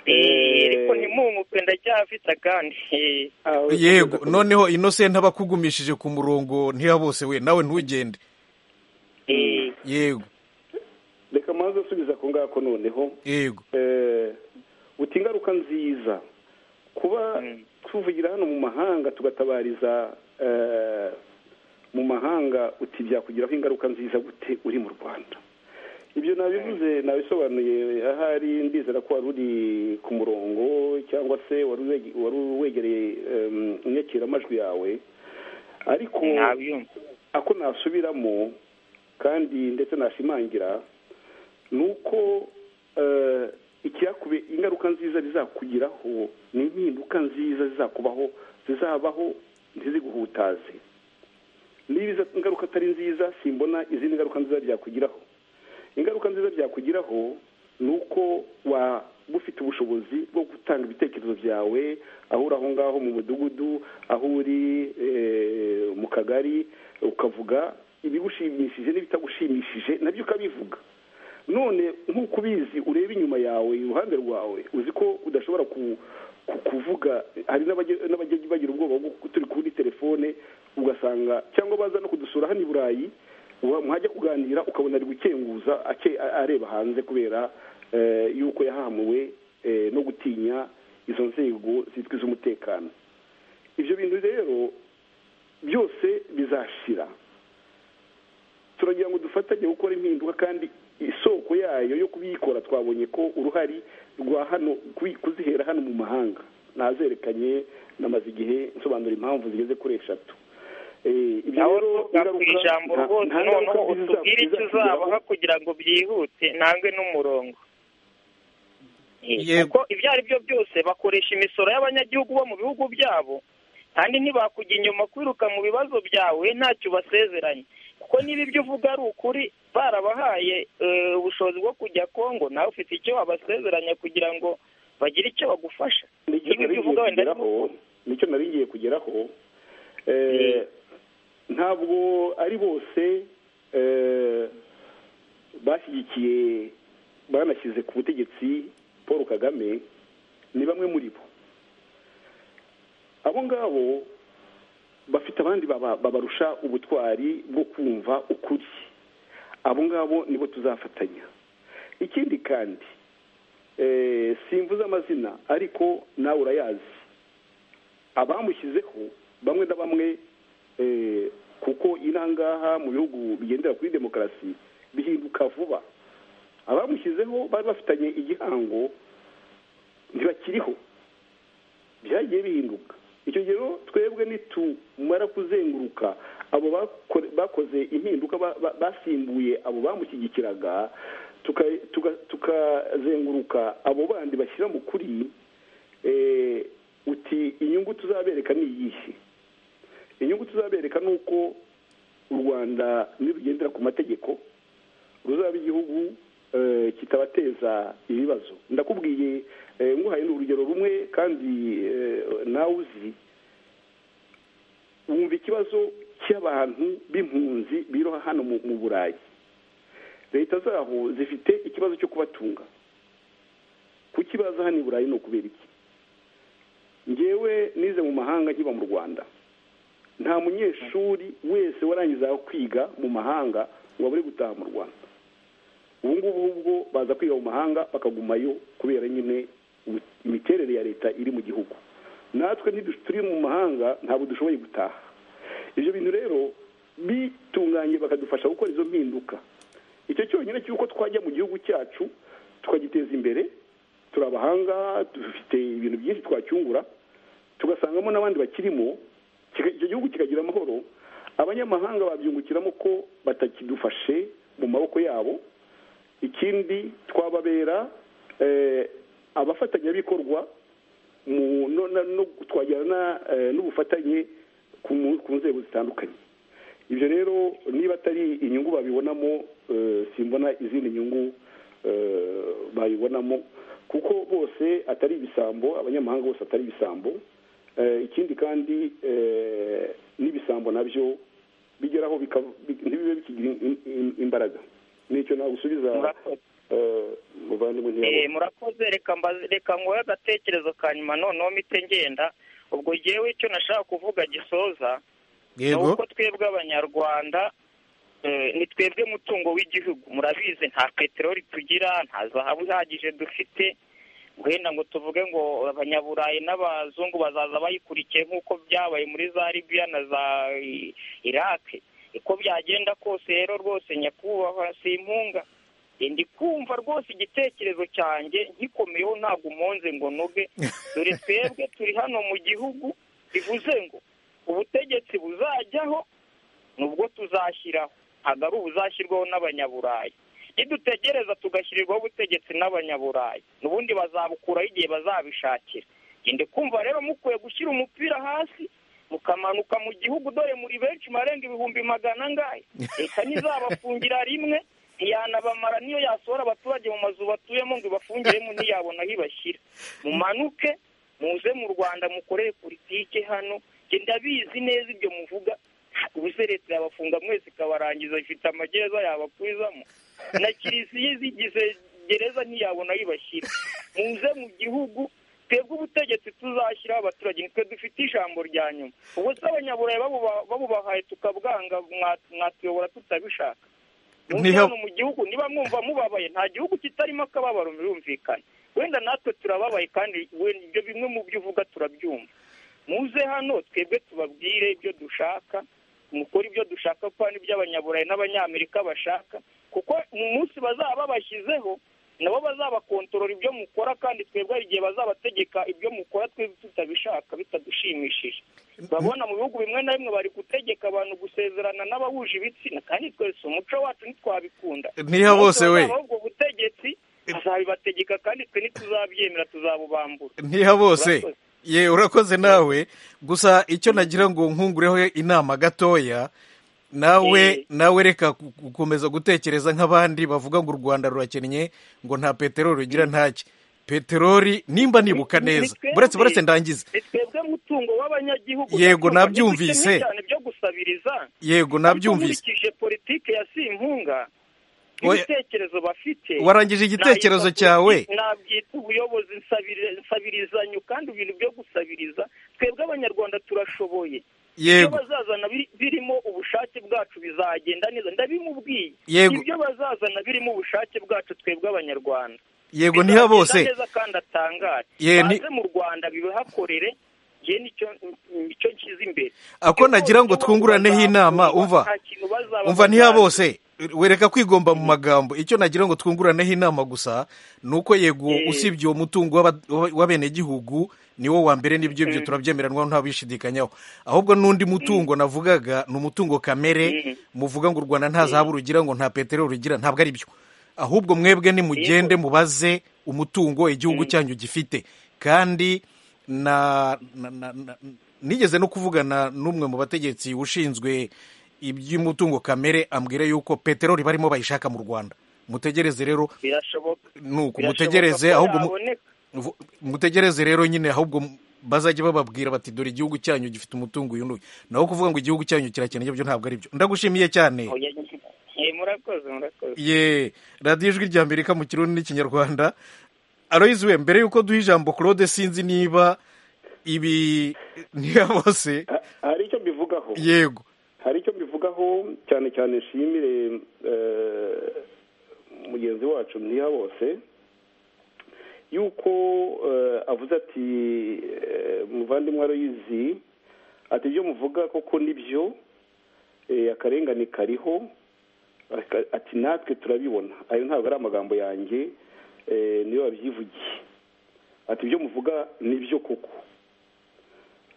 Eh, Eh, ariko ntimumuke ndacyafite akandi Eh, aho- yego noneho inosenti aba akugumishije ku murongo ntiyabose we nawe ntugende eh, yego reka maze asubiza ako ngako noneho yego Eh, uti ingaruka nziza kuba tuvugira hano mu mahanga tugatabariza eh, mu mahanga uti byakugiraho ingaruka nziza gute uri mu rwanda ibyo nabivuze nabisobanuye ahari ndizera ko wari uri ku murongo cyangwa se wari wege- wari wegereye em, inyakiramajwi yawe ariko nabyumva ako nasubiramo kandi ndetse nashimangira ni uko eh, icyakube ingaruka nziza bizakugiraho ni impinduka nziza zizakubaho zizabaho ntiziguhutaze niba izo ingaruka atari nziza simbona izindi ngaruka nziza byakugiraho ingaruka nziza byakugiraho ni uko waba ufite ubushobozi bwo gutanga ibitekerezo byawe aho uri aho ngaho mu mudugudu aho uri eh, mu kagari ukavuga ibigushimishije n'ibitagushimishije nabyo ukabivuga none nk'uko ubizi ureba inyuma yawe iruhande rwawe uzi ko udashobora ku, ku- kuvuga hari n'abajya n'abajya bagira ubwoba bwo ko turi kuri telefone ugasanga cyangwa baza no kudusura hano i burayi wa- mwajya kuganira ukabona ari gukenguza ake- a- areba hanze kubera eh, yuko yahamuwe eh, no gutinya izo nzego zitwa iz'umutekano ibyo bintu rero byose bizashira turagira ngo dufatanye gukora impinduka kandi isoko yayo yo kubikora twabonye ko uruhari rwa hano kubi- kuzihera hano mu mahanga nazerekanye namaze igihe nsobanura impamvu zigeze kuri eshatu Eh, ibyo nawe rero tuvuga ku ingaruka- ijambo nta- rwose nta ngaruka ziza- noneho utubwire icyo zizakugeraho. uzabaha kugira ngo byihute ntange n'umurongo Eh, Yego. kuko ibyo ari byo byose bakoresha imisoro y'abanyagihugu bo mu bihugu byabo kandi ntibakujya inyuma kwiruka mu bibazo byawe ntacyo ubasezeranye kuko niba ibyo uvuga ari ukuri barabahaye eh, ubushobozi bwo kujya kongo nawe ufite icyo wabasezeranya kugira ngo bagire icyo bagufasha nicyo niba ibyo nari uvuga ngiye wenda kugeraho nicyo nari ngiye kugeraho Eh, Eh. ntabwo ari bose eh, bashyigikiye banashyize ku butegetsi paul kagame ni bamwe muri bo abo ngabo bafite abandi baba- babarusha ubutwari bwo kumva ukuri abo ngabo nibo tuzafatanya ikindi kandi eh, simvuze amazina ariko nawe urayazi abamushyizeho bamwe na bamwe eh, kuko inangaha mu bihugu bigendera kuri demokarasi bihinduka vuba abamushyizeho bari bafitanye igihango ntibakiriho byagiye bihinduka icyo gihe rero twebwe nitumara kuzenguruka abo bakore- bakoze impinduka ba- ba- basimbuye abo bamushyigikiraga tuka- tuka- tukazenguruka abo bandi bashyira mu kuri eh, uti inyungu tuzabereka ni iyihe inyungu tuzabereka ni uko u rwanda nirugendera ku mategeko ruzaba igihugu eh, kitabateza ibibazo ndakubwiye eh, nguhaye urugero rumwe kandi eh, nawe uzi wumva ikibazo cy'abantu b'impunzi biroha hano mu mu burayi leta zaho zifite ikibazo cyo kubatunga kukibaza hano i burayi ni ukubera iki ngewe nize mu mahanga nkiba mu rwanda nta munyeshuri wese warangiza kwiga mu mahanga ngo abure gutaha mu rwanda ubu ngubu ubwo baza kwiga mu mahanga bakagumayo kubera nyine imi- imiterere ya leta iri mu gihugu natwe ntidu- turi mu mahanga ntabwo dushoboye gutaha ibyo bintu rero bitunganye bakadufasha gukora izo mpinduka icyo cyonyine cy'uko twajya mu gihugu cyacu tukagiteza imbere turi abahanga dufite ibintu byinshi twacyungura tugasangamo n'abandi bakirimo kika- icyo gihugu kikagira amahoro abanyamahanga babyungukiramo ko batakidufashe mu maboko yabo ikindi twababera eh, abafatanyabikorwa mu- no- na- no twagirana eh, n'ubufatanye ku mu- ku nzego zitandukanye ibyo rero niba atari inyungu babibonamo eh, simbona izindi nyungu eh, bayibonamo kuko bose atari ibisambo abanyamahanga bose atari ibisambo Eh, ikindi kandi eh, n'ibisambo nabyo bigeraho bika- bi- ntibibe bikigira im- im- imbaraga nicyo nagusubiza Murakoze. eh, muvandimwe ntiyabona Eh, murakoze reka mbaze- reka nguhe agatekerezo ka nyuma noneho mpite ngenda ubwo ngewe icyo nashaka kuvuga gisoza ni yego uko twebwe abanyarwanda eh, ni twebwe mutungo w'igihugu murabizi nta peteroli tugira nta zahabu ihagije dufite wenda ngo tuvuge ngo abanyaburayi n'abazungu bazaza bayikurikiye nk'uko byabaye muri za libiya na za I- iraki uko byagenda kose rero rwose nyakubahwa simpunga Eh, ndi kumva rwose igitekerezo cyanjye nkikomeyeho ntabwo umonze ngo noge dore twebwe turi hano mu gihugu bivuze ngo ubutegetsi buzajyaho nubwo tuzashyiraho ntabwo ari ubuzashyirwaho n'abanyaburayi nidutegereza tugashyirirwaho ubutegetsi n'abanyaburayi n'ubundi bazabukuraho igihe bazabishakira ngende kumva rero mukwiye gushyira umupira hasi mukamanuka mu gihugu dore muri benshi marenga ibihumbi magana angahe leta ntizabafungira rimwe ntiyanabamara niyo yasohora abaturage mu mazu batuyemo ngo ibafungiremo ntiyabona aho ibashyira mumanuke muze mu rwanda mukorere politike hano njye ndabizi neza ibyo muvuga ubuse leta yabafunga mwese ikabarangiza ifite amagereza yabakwizamo na kiliziya izigize gereza ntiyabona aho ibashyira muze mu gihugu twebwe ubutegetsi tuzashyiraho abaturage nitwe dufite ijambo rya nyuma ubu se abanyaburayi babuba- babubahaye tukabwanga mwa- mwatuyobora tutabishaka Niho- hano mu gihugu niba mwumva mubabaye nta gihugu kitarimo akababaro birumvikana wenda natwe turababaye kandi wenda ibyo bimwe mu byo uvuga turabyumva muze hano twebwe tubabwire ibyo dushaka mukore ibyo dushaka kuko hari iby'abanyaburayi n'abanyamerika bashaka kuko mu munsi bazaba babashyizeho nabo bazabakontorora ibyo mukora kandi twebwe hari igihe bazabategeka ibyo mukora twebwe tutabishaka bitadushimishije babona mu bihugu bimwe na bimwe bari gutegeka abantu gusezerana n'abahuje ibitsina kandi twese umuco wacu ntitwabikunda niha bose we Abazabaho ubwo butegetsi azabibategeka kandi twe ntituzabyemera tuzabubambura ntiha bose Urakoze. ye urakoze nawe gusa icyo nagira ngo nkungureho inama gatoya nawe Eh. nawe reka ku- gukomeza gutekereza nk'abandi bavuga ngo u rwanda rurakennye ngo nta peteroli rugira ntacyo peteroli nimba nibuka Ni- ni neza twebwe. buretse buretse ndangize ni twebwe mutungo w'abanyagihugu Yego, ndabyumva. nabyumvise. Ntidukennye cyane byo gusabiriza yego nabyumvise Ariko nkurikije politike ya simpunga Oya. ibitekerezo bafite warangije igitekerezo nayita cyawe politi- nabyita ubuyobozi nsabiri- nsabirizanyo kandi ibintu byo gusabiriza twebwe abanyarwanda turashoboye ibyo yego bazazana biri- birimo ubushake bwacu bizagenda neza ndabimubwiye Yego. ibyo bazazana birimo ubushake bwacu twebwe abanyarwanda yego niha bose bizagenda neza kandi atangare Ye, ni- baze mu rwanda bibahakorere njye nicyo nicyo nshyize imbere ako nagira ngo twunguraneho inama umva umva ntiya bose wereka kwigomba mu magambo icyo nagira ngo twunguraneho inama gusa ni uko yego Eh. usibye uwo mutungo w'aba- w'aba- w'abenegihugu ni wo wa mbere n'ibyo ibyo turabyemeranwa ntabishidikanyaho ahubwo n'undi mutungo navugaga ni umutungo kamere muvuga ngo u rwanda nta zahabu rugira ngo nta peteroli rugira ntabwo ari byo ahubwo mwebwe nimugende mubaze umutungo igihugu cyanyu gifite kandi na na- na- na- nigeze no kuvugana n'umwe mu bategetsi ushinzwe iby'umutungo kamere ambwira yuko peteroli barimo bayishaka mu rwanda mutegereze rero birashoboka nuko Birashoboka mutegereze ko ahubwo mu- yaboneka. vu- mutegereze rero nyine ahubwo mu- bazajya bababwira bati dore igihugu cyanyu gifite umutungo uyu n'uyu naho kuvuga ngo igihugu cyanyu kirakennye byo ntabwo ari byo ndagushimiye cyane Oya, eh, murakoze murakoze ye radiyo ijwi rya amerika mu kirundi n'ikinyarwanda aloyizi we mbere y'uko duha ijambo claude sinzi niba ibi niba bose Ha- hari icyo mbivugaho yego hari icyo mbivugaho cyane cyane nshimire eh, mugenzi wacu mwiha bose yuko eh, avuze ati eh, muvandimwe aroyizi ati ibyo muvuga koko nibyo eh, akarengane kariho aka- ati natwe turabibona ayo ntabwo ari amagambo yanjye eh, niyo wabyivugiye ati ibyo muvuga ni byo koko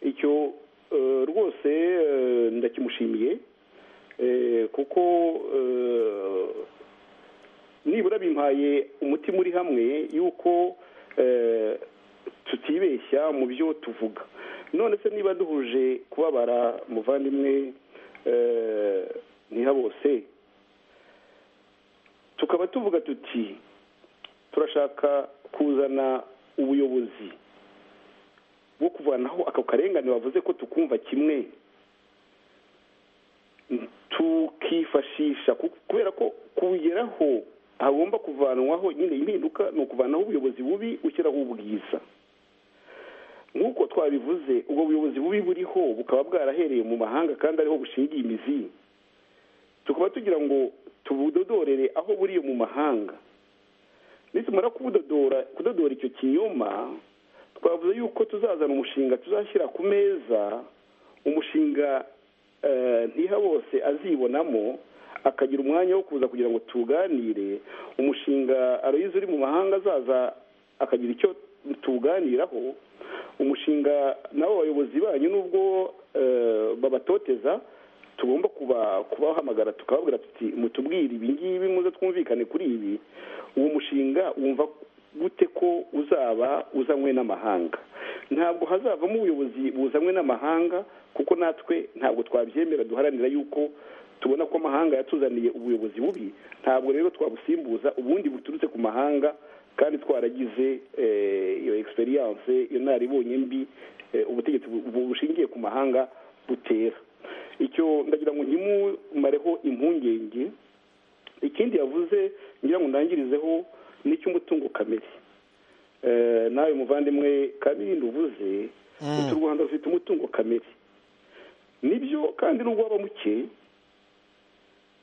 icyo eh, rwose eh, ndakimushimiye eh, kuko eh, nibura bimpaye umutima uri hamwe yuko eh, tutibeshya mu byo tuvuga none se niba duhuje kubabara muvandimwe eh, ntihabose tukaba tuvuga tuti turashaka kuzana ubuyobozi bwo kuvanaho ako karengane bavuze ko tukumva kimwe tukifashisha ku- kubera ko kubigeraho hagomba kuvanwaho nyine impinduka ni ukuvanaho ubuyobozi bubi ushyiraho ubwiza nk'uko twabivuze ubwo buyobozi bubi buriho bukaba bwarahereye mu mahanga kandi ariho bushingiye imizi tukaba tugira ngo tubudodorere aho buriye mu mahanga nitumara kubudodora kudodora icyo kinyoma twavuze yuko tuzazana umushinga tuzashyira ku meza umushinga eh, ntiha bose azibonamo akagira umwanya wo kuza kugira ngo tuganire umushinga aroyize uri mu mahanga azaza akagira icyo tuganiraho umushinga nabo bayobozi banyu nubwo eh, babatoteza tugomba kuba kubahamagara tukababwira tuti mutubwire ibi ngibi muze twumvikane kuri ibi uwo mushinga wumva gute ko uzaba uzanywe n'amahanga ntabwo hazavamo ubuyobozi buzanywe n'amahanga kuko natwe ntabwo twabyemera duharanira yuko tubona ko amahanga yatuzaniye ubuyobozi bubi ntabwo rero twabusimbuza ubundi buturutse ku mahanga kandi twaragize eh, iyo egisperiyanse iyo naribonye mbi eh, ubutegetsi bu- bushingiye ku mahanga butera icyo ndagira ngo nkimumareho impungenge ikindi yavuze ngira ngo ndangirizeho ni icy'umutungo kamere Eh, nawe muvandimwe kabindi uvuze uti u rwanda rufite umutungo kamere nibyo kandi n'ubwo waba muke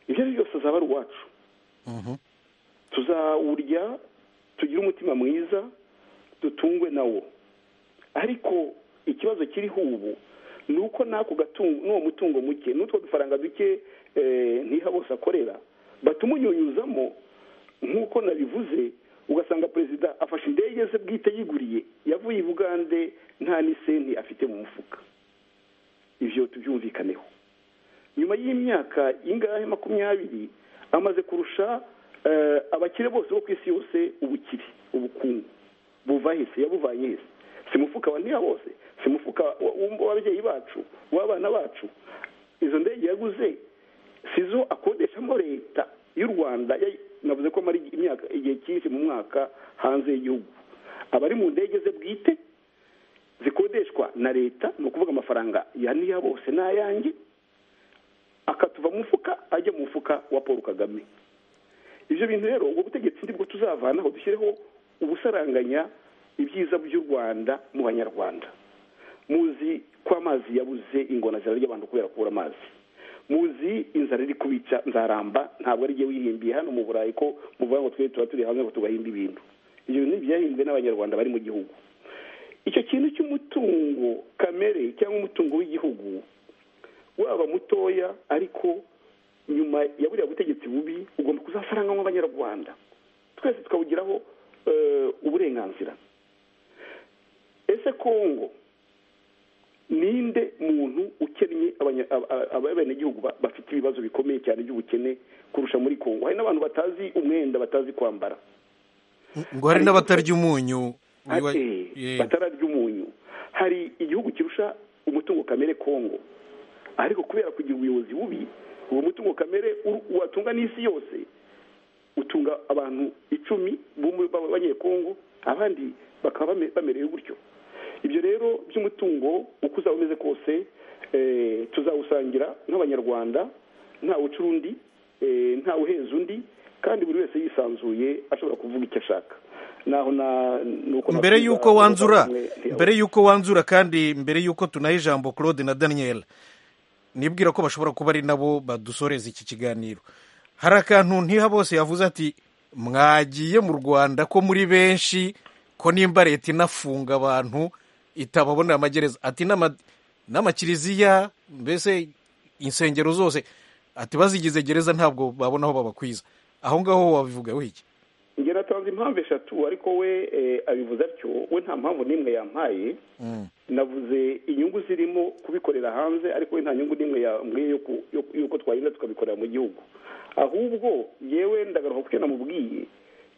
ibyo ari byo byose azaba ari uwacu tuzawurya tugire umutima mwiza dutungwe nawo ariko ikibazo kiriho ubu ni uko n'ako gatungo n'uwo mutungo muke n'utwo dufaranga duke eh, ntiha bose akorera batumunyunyuzamo nk'uko nabivuze ugasanga perezida afashe indege ze bwite yiguriye yavuye i bugande nta n'isenti afite mu mufuka ibyo tubyumvikaneho nyuma y'imyaka ingahe makumyabiri amaze kurusha eh, abakire bose bo ku isi yose ubukire ubukungu buva hese yabuvanye hese si mufuka wa ntiya bose si mufuka wa- wa- w'ababyeyi bacu w'abana bacu izo ndege yaguze si zo akodeshamo leta y'u rwanda yay- navuze ko amara imyaka igihe cyinshi mu mwaka hanze y'igihugu abari mu ndege ze bwite zikodeshwa na leta ni ukuvuga amafaranga ya niya bose n'ayanjye akatuva mu mufuka ajya mu mufuka wa paul kagame ibyo bintu rero ubwo butegetsi nibwo tuzavanaho dushyireho ubusaranganya ibyiza by'u rwanda mu banyarwanda muzi ko amazi yabuze ingona zirarya abantu kubera kubura amazi muzi inzara iri kubica nzaramba ntabwo ari jye wihimbiye hano mu burayi ko muvuga ngo twe tuba turi hamwe ngo tugahimba ibintu ibyo bintu byahimbwe n'abanyarwanda bari mu gihugu icyo kintu cy'umutungo kamere cyangwa umutungo w'igihugu waba mutoya ariko nyuma ya buriya butegetsi bubi ugomba kuzasarangamo abanyarwanda twese tukawugiraho eh, uburenganzira ese kongo ninde muntu ukennye abanya- aba- aba- abenegihugu ba- bafite ibibazo bikomeye cyane by'ubukene kurusha muri kongo hari n'abantu batazi umwenda batazi kwambara ngo hari n'abatarya umunyu Uyu wa- ate ye. batara ry'umunyu hari igihugu kirusha umutungo kamere kongo ariko kubera kugira ubuyobozi bubi uwo mutungo kamere uru- watunga n'isi yose utunga abantu icumi b'umu- b'abanyekongo abandi bakaba bame- bamerewe gutyo ibyo rero by'umutungo uko uzaba umeze kose eh, tuzawusangira nk'abanyarwanda nta uca undi nta uheza undi kandi buri wese yisanzuye ashobora kuvuga icyo ashaka naho na- nuko mbere nabwiza y'uko wanzura abavandimwe, ntiyawe. mbere y'uko wanzura kandi mbere y'uko tunaha ijambo claude na daniel nibwira ko bashobora kuba ari nabo badusoreza iki kiganiro hari akantu ntiha bose yavuze ati mwagiye mu rwanda ko muri benshi ko nimba leta inafunga abantu itababonera amagereza ati n'ama- n'amakiriziya mbese insengero zose ati bazigize gereza ntabwo babona aho babakwiza aho ngaho wabivuga wiki njye natanze impamvu eshatu ariko we eh, abivuze atyo we nta mpamvu n'imwe yampaye navuze inyungu zirimo kubikorera hanze ariko we nta nyungu n'imwe yambwiye yo ku- yo- y'uko twarinda tukabikorera mu gihugu ahubwo yewe ndagaruka kuko namubwiye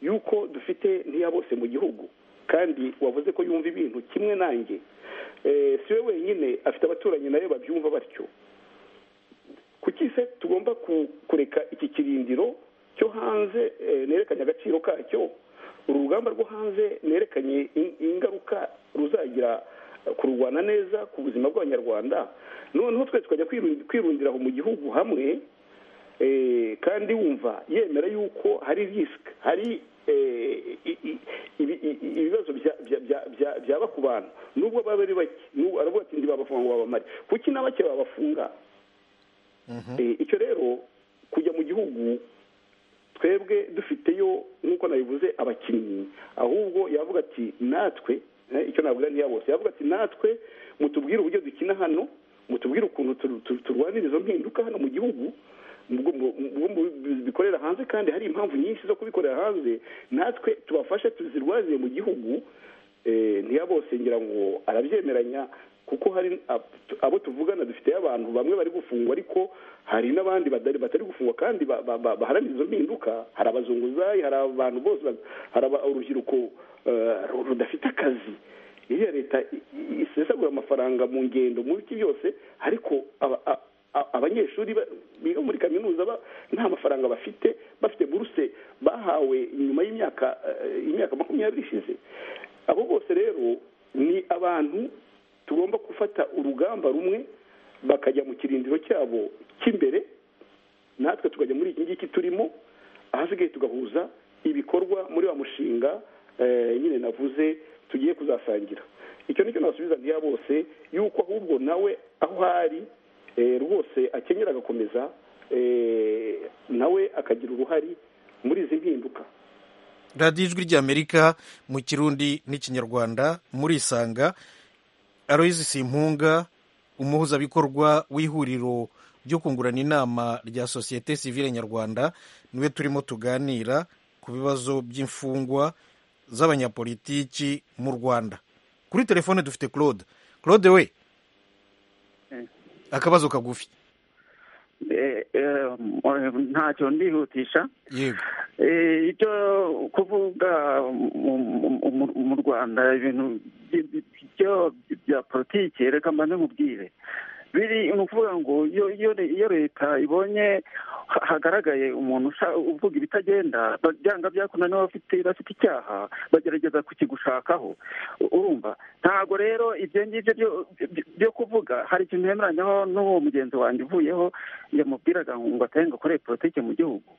y'uko dufite ntiya bose mu gihugu kandi wavuze ko yumva ibintu kimwe nanjye Eh, si we wenyine afite abaturanyi nayo babyumva batyo kuki se tugomba ku- kureka iki kirindiro cyo hanze eh, nerekanye agaciro kacyo uru rugamba rwo hanze nerekanye in- ingaruka ruzagira eh, kururwana neza ku buzima bw'abanyarwanda noneho twe tukajya kwiru- kwirundira aho mu gihugu hamwe eh, kandi wumva yemera yuko hari risk hari eh, i- i- ibi- i- i- ibibazo bya- bya- bya- bya- byaba ku bantu nubwo baba ari bake nubwo aravuga ati ndibabafunga ngo babamare kuki na bake babafunga Eh, icyo rero kujya mu gihugu twebwe dufiteyo nk'uko nabivuze abakinnyi ahubwo yavuga ati natwe eh, icyo navuga ntiya bose yavuga ati natwe mutubwire uburyo dukina hano mutubwire ukuntu tu- tu- turwanira izo mpinduka hano mu gihugu ubwo mu- ubwo mu- bikorera hanze kandi hari impamvu nyinshi zo kubikorera hanze natwe tubafashe tuzirwanire mu gihugu Eh, ntiya bose ngira ngo arabyemeranya kuko hari ab- abo tuvugana dufite abantu bamwe bari gufungwa ariko hari n'abandi badari batari gufungwa kandi ba- ba- ba- baharanira izo mpinduka hari abazunguzayi hari abantu bose ba- hari aba- urubyiruko eh, ru- rudafite akazi iriya leta i- i- isesagura amafaranga mu ngendo mu biki byose ariko aba- a- a- abanyeshuri ba- biga muri kaminuza ba- nta mafaranga bafite bafite buruse bahawe nyuma y'imyaka eh, imyaka makumyabiri ishize abo bose rero ni abantu tugomba gufata urugamba rumwe bakajya mu kirindiro cyabo cy'imbere natwe tukajya muri iki ngiki turimo ahasigaye tugahuza ibikorwa muri wa mushinga eh, nyine navuze tugiye kuzasangira icyo nicyo nasubiza ntiya bose yuko ahubwo nawe aho ari eh, rwose akenyera agakomeza eh, nawe akagira uruhari muri izi mpinduka radiyo ijwi ry'amerika mu kirundi n'ikinyarwanda murisanga aroyizi simpunga umuhuzabikorwa w'ihuriro ryo kungurana inama rya sosiyete sivile nyarwanda niwe turimo tuganira ku bibazo by'imfungwa z'abanyapolitiki mu rwanda kuri telefone dufite claude claude we akabazo kagufi ntacyo ndihutisha yego Eh, icyo kuvuga mu- mu- mu- mu rwanda ibintu by- by- byo bya politiki reka mba mubwire biri ni ukuvuga ngo iyo iyo le- iyo leta ibonye ha- hagaragaye umuntu usha- uvuga ibitagenda ba- byanga byakunda niba bafite bafite icyaha bagerageza kukigushakaho U- urumva ntabwo rero ibyo ngibyo byo- byo- byo kuvuga hari ikintu yemeranyaho n'uwo mugenzi wanjye uvuyeho yamubwiraga ngo atari akore politiki mu gihugu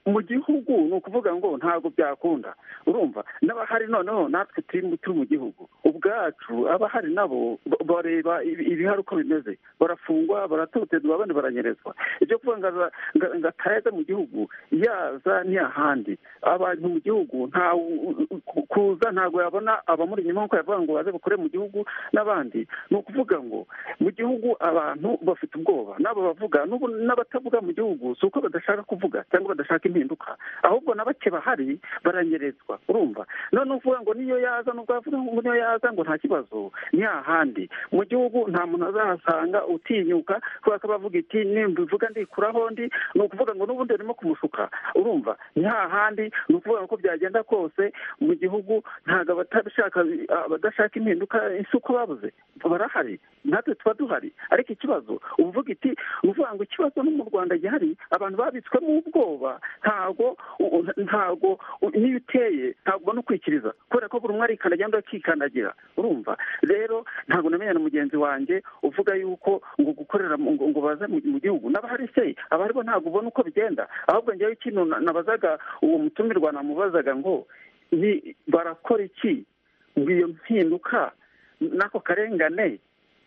mu gihugu ni ukuvuga ngo ntabwo byakunda urumva n'abahari noneho natwe turi mu- turi mu gihugu ubwacu abahari nabo ba- bareba ibi- ibihari uko bimeze barafungwa baratotezwa abandi baranyerezwa ibyo kuvuga ngo aza- nga- ngo atayaza mu gihugu yaza ni ahandi abantu mu gihugu nta u- u- ku- kuza ntabwo yabona abamuri inyuma nk'uko yavuga ngo baze bakore mu gihugu n'abandi ni ukuvuga ngo mu gihugu abantu bafite ubwoba n'abo bavuga n'ubu- n'abatavuga mu gihugu si uko badashaka kuvuga cyangwa badashaka impinduka ahubwo na bake bahari baranyerezwa urumva none uvuga ngo niyo yaza nubwo yavuga ngo niyo yaza ngo nta kibazo ni hahandi mu gihugu nta muntu azahasanga utinyuka kubera ko abavuga iti nimbivuga ndikuraho ndi ni ukuvuga ngo n'ubundi barimo kumushuka urumva ni hahandi ni ukuvuga ngo uko byagenda kose mu gihugu ntabwo abatabishaka abadashaka impinduka isi uko babuze barahari natwe tuba duhari ariko ikibazo uvuga iti uvuga ngo ikibazo no mu rwanda gihari abantu babitswemo ubwoba ntago u- ntago u- niyo uteye ntabwo ubona ukwikiriza kubera ko buri umwe arikandagira undi akikandagira urumva rero ntabwo namenye na mugenzi wanjye uvuga yuko ngo gukorera mu- ngo, ngo baze mu, mu gihugu n'abahari se abari bo ntabwo ubona uko bigenda ahubwo njyewe ikintu na- nabazaga uwo mutumirwa namubazaga ngo ni barakora iki ngo iyo mpinduka n'ako karengane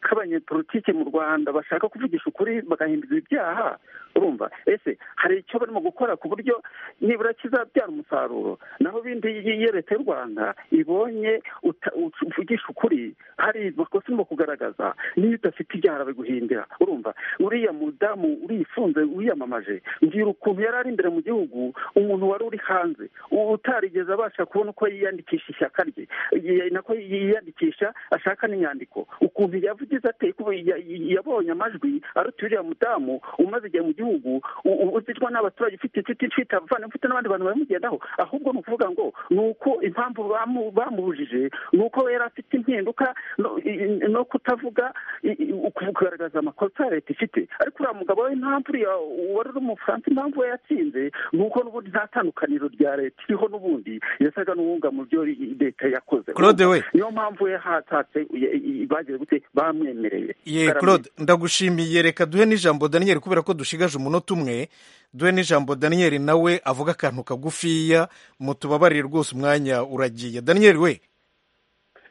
k'abanyepolitike mu rwanda bashaka kuvugisha ukuri bagahindura ibyaha urumva ese hari icyo barimo gukora ku buryo nibura kizabyara umusaruro naho ibindi iyo leta y'u rwanda ibonye uta- ut- uvugisha ukuri hari amakosa urimo kugaragaza niyo udafite ibyaha biguhindira urumva uriya mudamu urifunze wiyamamaje mbwira ukuntu yari ari imbere mu gihugu umuntu wari uri hanze u- utarigeze abasha kubona uko yiyandikisha ishyaka rye yi- nako yiyandikisha ashaka n'inyandiko ukuntu yavugize ate ko ya- ya- yabonye amajwi aruta uriya mudamu umaze igihe mu gihugu u- u- uzicwa n'abaturage ufite inshuti ufite abavandimwe ufite n'abandi bantu bamugendaho ahubwo ni ukuvuga ngo ni uko impamvu bamu- bamubujije ni uko yari afite impinduka no- i- i- no kutavuga i- i- kugaragaza amakosa ya leta ifite ariko uriya mugabo we impamvu uriya wari uri umufaransa impamvu we yatsinze ni uko n'ubundi nta tandukaniro rya leta iriho n'ubundi yasaga n'uwunga mu byo leta yakoze Claude we. niyo mpamvu we hatatse i- i- bagize gute bamwemereye ye Baramwe- claude ndagushimiye reka duhe n'ijambo daniel kubera ko dushigaje umunota umwe duhe n'ijambo daniel nawe avuga akantu kagufiya mutubabarire rwose umwanya uragiye daniel we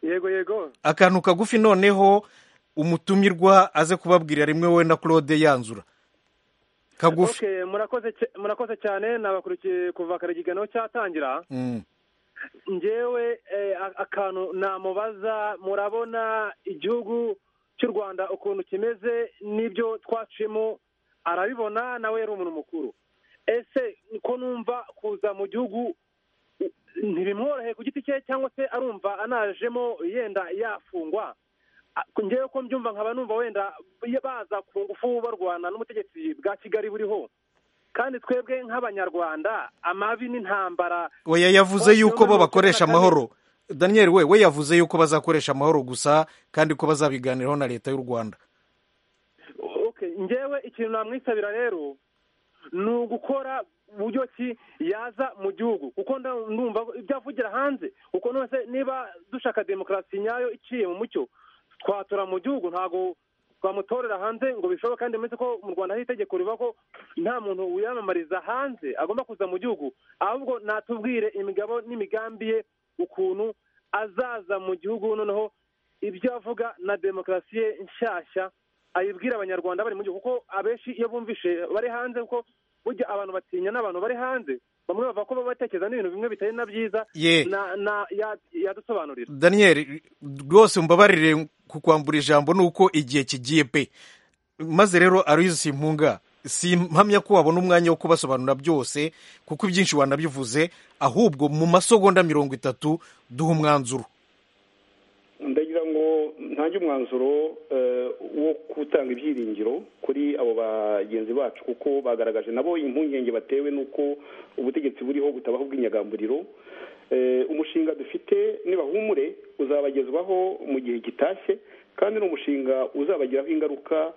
yego yego akantu kagufi noneho umutumirwa aze kubabwira rimwe we na claude yanzura kagufi Okay, murakoze ce- murakoze cyane nabakurikiye kuva kare ikiganiro cyatangira Mm. ngewe eh, a- akantu namubaza murabona igihugu cy'u rwanda ukuntu kimeze n'ibyo twacimo arabibona nawe yari umuntu mukuru ese ko numva kuza mu gihugu u- ntibimworoheye ku giti cye cyangwa se arumva anajemo yenda yafungwa A- ngewe ko mbyumva nkaba numva wenda baza ku ngufu barwana n'ubutegetsi bwa kigali buriho kandi twebwe nk'abanyarwanda amabi n'intambara oya yavuze Twasinywe yuko bo muri mirongo icyenda na bakoresha kane. amahoro daniel we we yavuze yuko bazakoresha amahoro gusa kandi ko bazabiganiraho na leta y'u rwanda okay ngewe ikintu namwisabira rero ni ugukora uburyo ki yaza mu gihugu kuko nda- ndumva ko ibyo avugira hanze kuko nose niba dushaka demokarasi nyayo iciye mu mucyo twatora mu gihugu ntabwo twamutorera hanze ngo bishoboke kandi uretse ko mu rwanda hari itegeko rivuga ko nta muntu wiyamamariza hanze agomba kuza mu gihugu ahubwo natubwire imigabo n'imigambi ye ukuntu azaza mu gihugu noneho ibyo avuga na demokarasi ye nshyashya ayibwira abanyarwanda bari mu gihugu kuko abenshi iyo bumvishe bari hanze kuko burya abantu batinya n'abantu bari hanze bamwe bavuga ko baba batekereza n'ibintu bimwe bitari na byiza Ye. na- na- ya- yadusobanurira daniel rwose mbabarire ku kwambura ijambo ni uko igihe kigiye pe maze rero aruyizi simpunga si mpamya ko wabona umwanya wo kubasobanura byose kuko ibyinshi wanabivuze ahubwo mu masegonda mirongo itatu duha umwanzuro ndagira ngo ntange umwanzuro eh, wo gutanga ibyiringiro kuri abo bagenzi bacu kuko bagaragaje nabo impungenge batewe n'uko ubutegetsi buriho butabaho bw'inyagamburiro Eh, umushinga dufite nibahumure uzabagezwaho mu gihe gitashye kandi ni umushinga uzabagiraho ingaruka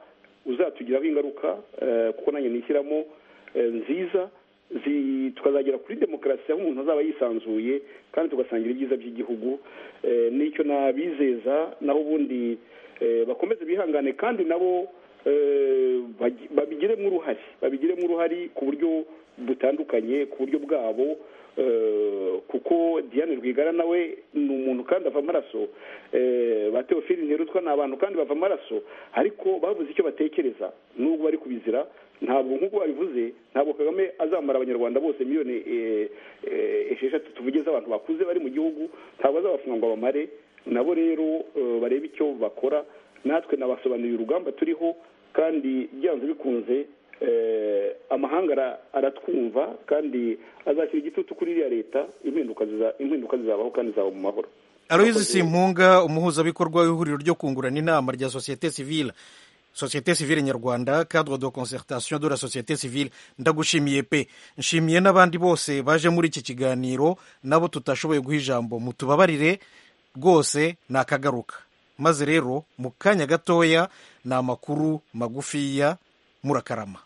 uzatugiraho ingaruka eh, kuko nanjye nishyiramo eh, nziza zi- tukazagera kuri demokarasi aho umuntu azaba yisanzuye kandi tugasangira ibyiza by'igihugu Eh, n'icyo nabizeza naho ubundi eh, bakomeze bihangane kandi nabo eh, bagi- babigiremo uruhare babigiremo uruhare ku buryo butandukanye ku buryo bwabo eh, kuko diane rwigara nawe ni umuntu kandi ava amaraso eh, ba teofili nterutwa ni abantu kandi bava amaraso ariko bavuze icyo batekereza n'ubwo bari kubizira ntabwo nk'uko babivuze ntabwo kagame azamara abanyarwanda bose miliyoni eh, eh, esheshatu tuvuge z'abantu bakuze bari mu gihugu ntabwo azabafunga ngo abamare nabo rero eh, barebe icyo bakora natwe nabasobanuriye urugamba turiho kandi byanze bikunze eh, amahanga ara- aratwumva kandi azashyira igitutu kuri iriya leta impinduka ziza- impinduka zizabaho kandi zizaba mu mahoro aruyizi simpunga umuhuzabikorwa w'ihuriro ryo kungurana inama rya sosiyete sivile sosiyete sivile nyarwanda cadre de concertation de la société civile ndagushimiye pe nshimiye n'abandi bose baje muri iki kiganiro nabo tutashoboye guha ijambo mutubabarire rwose nakagaruka maze rero mu kanya gatoya ni amakuru magufiya murakarama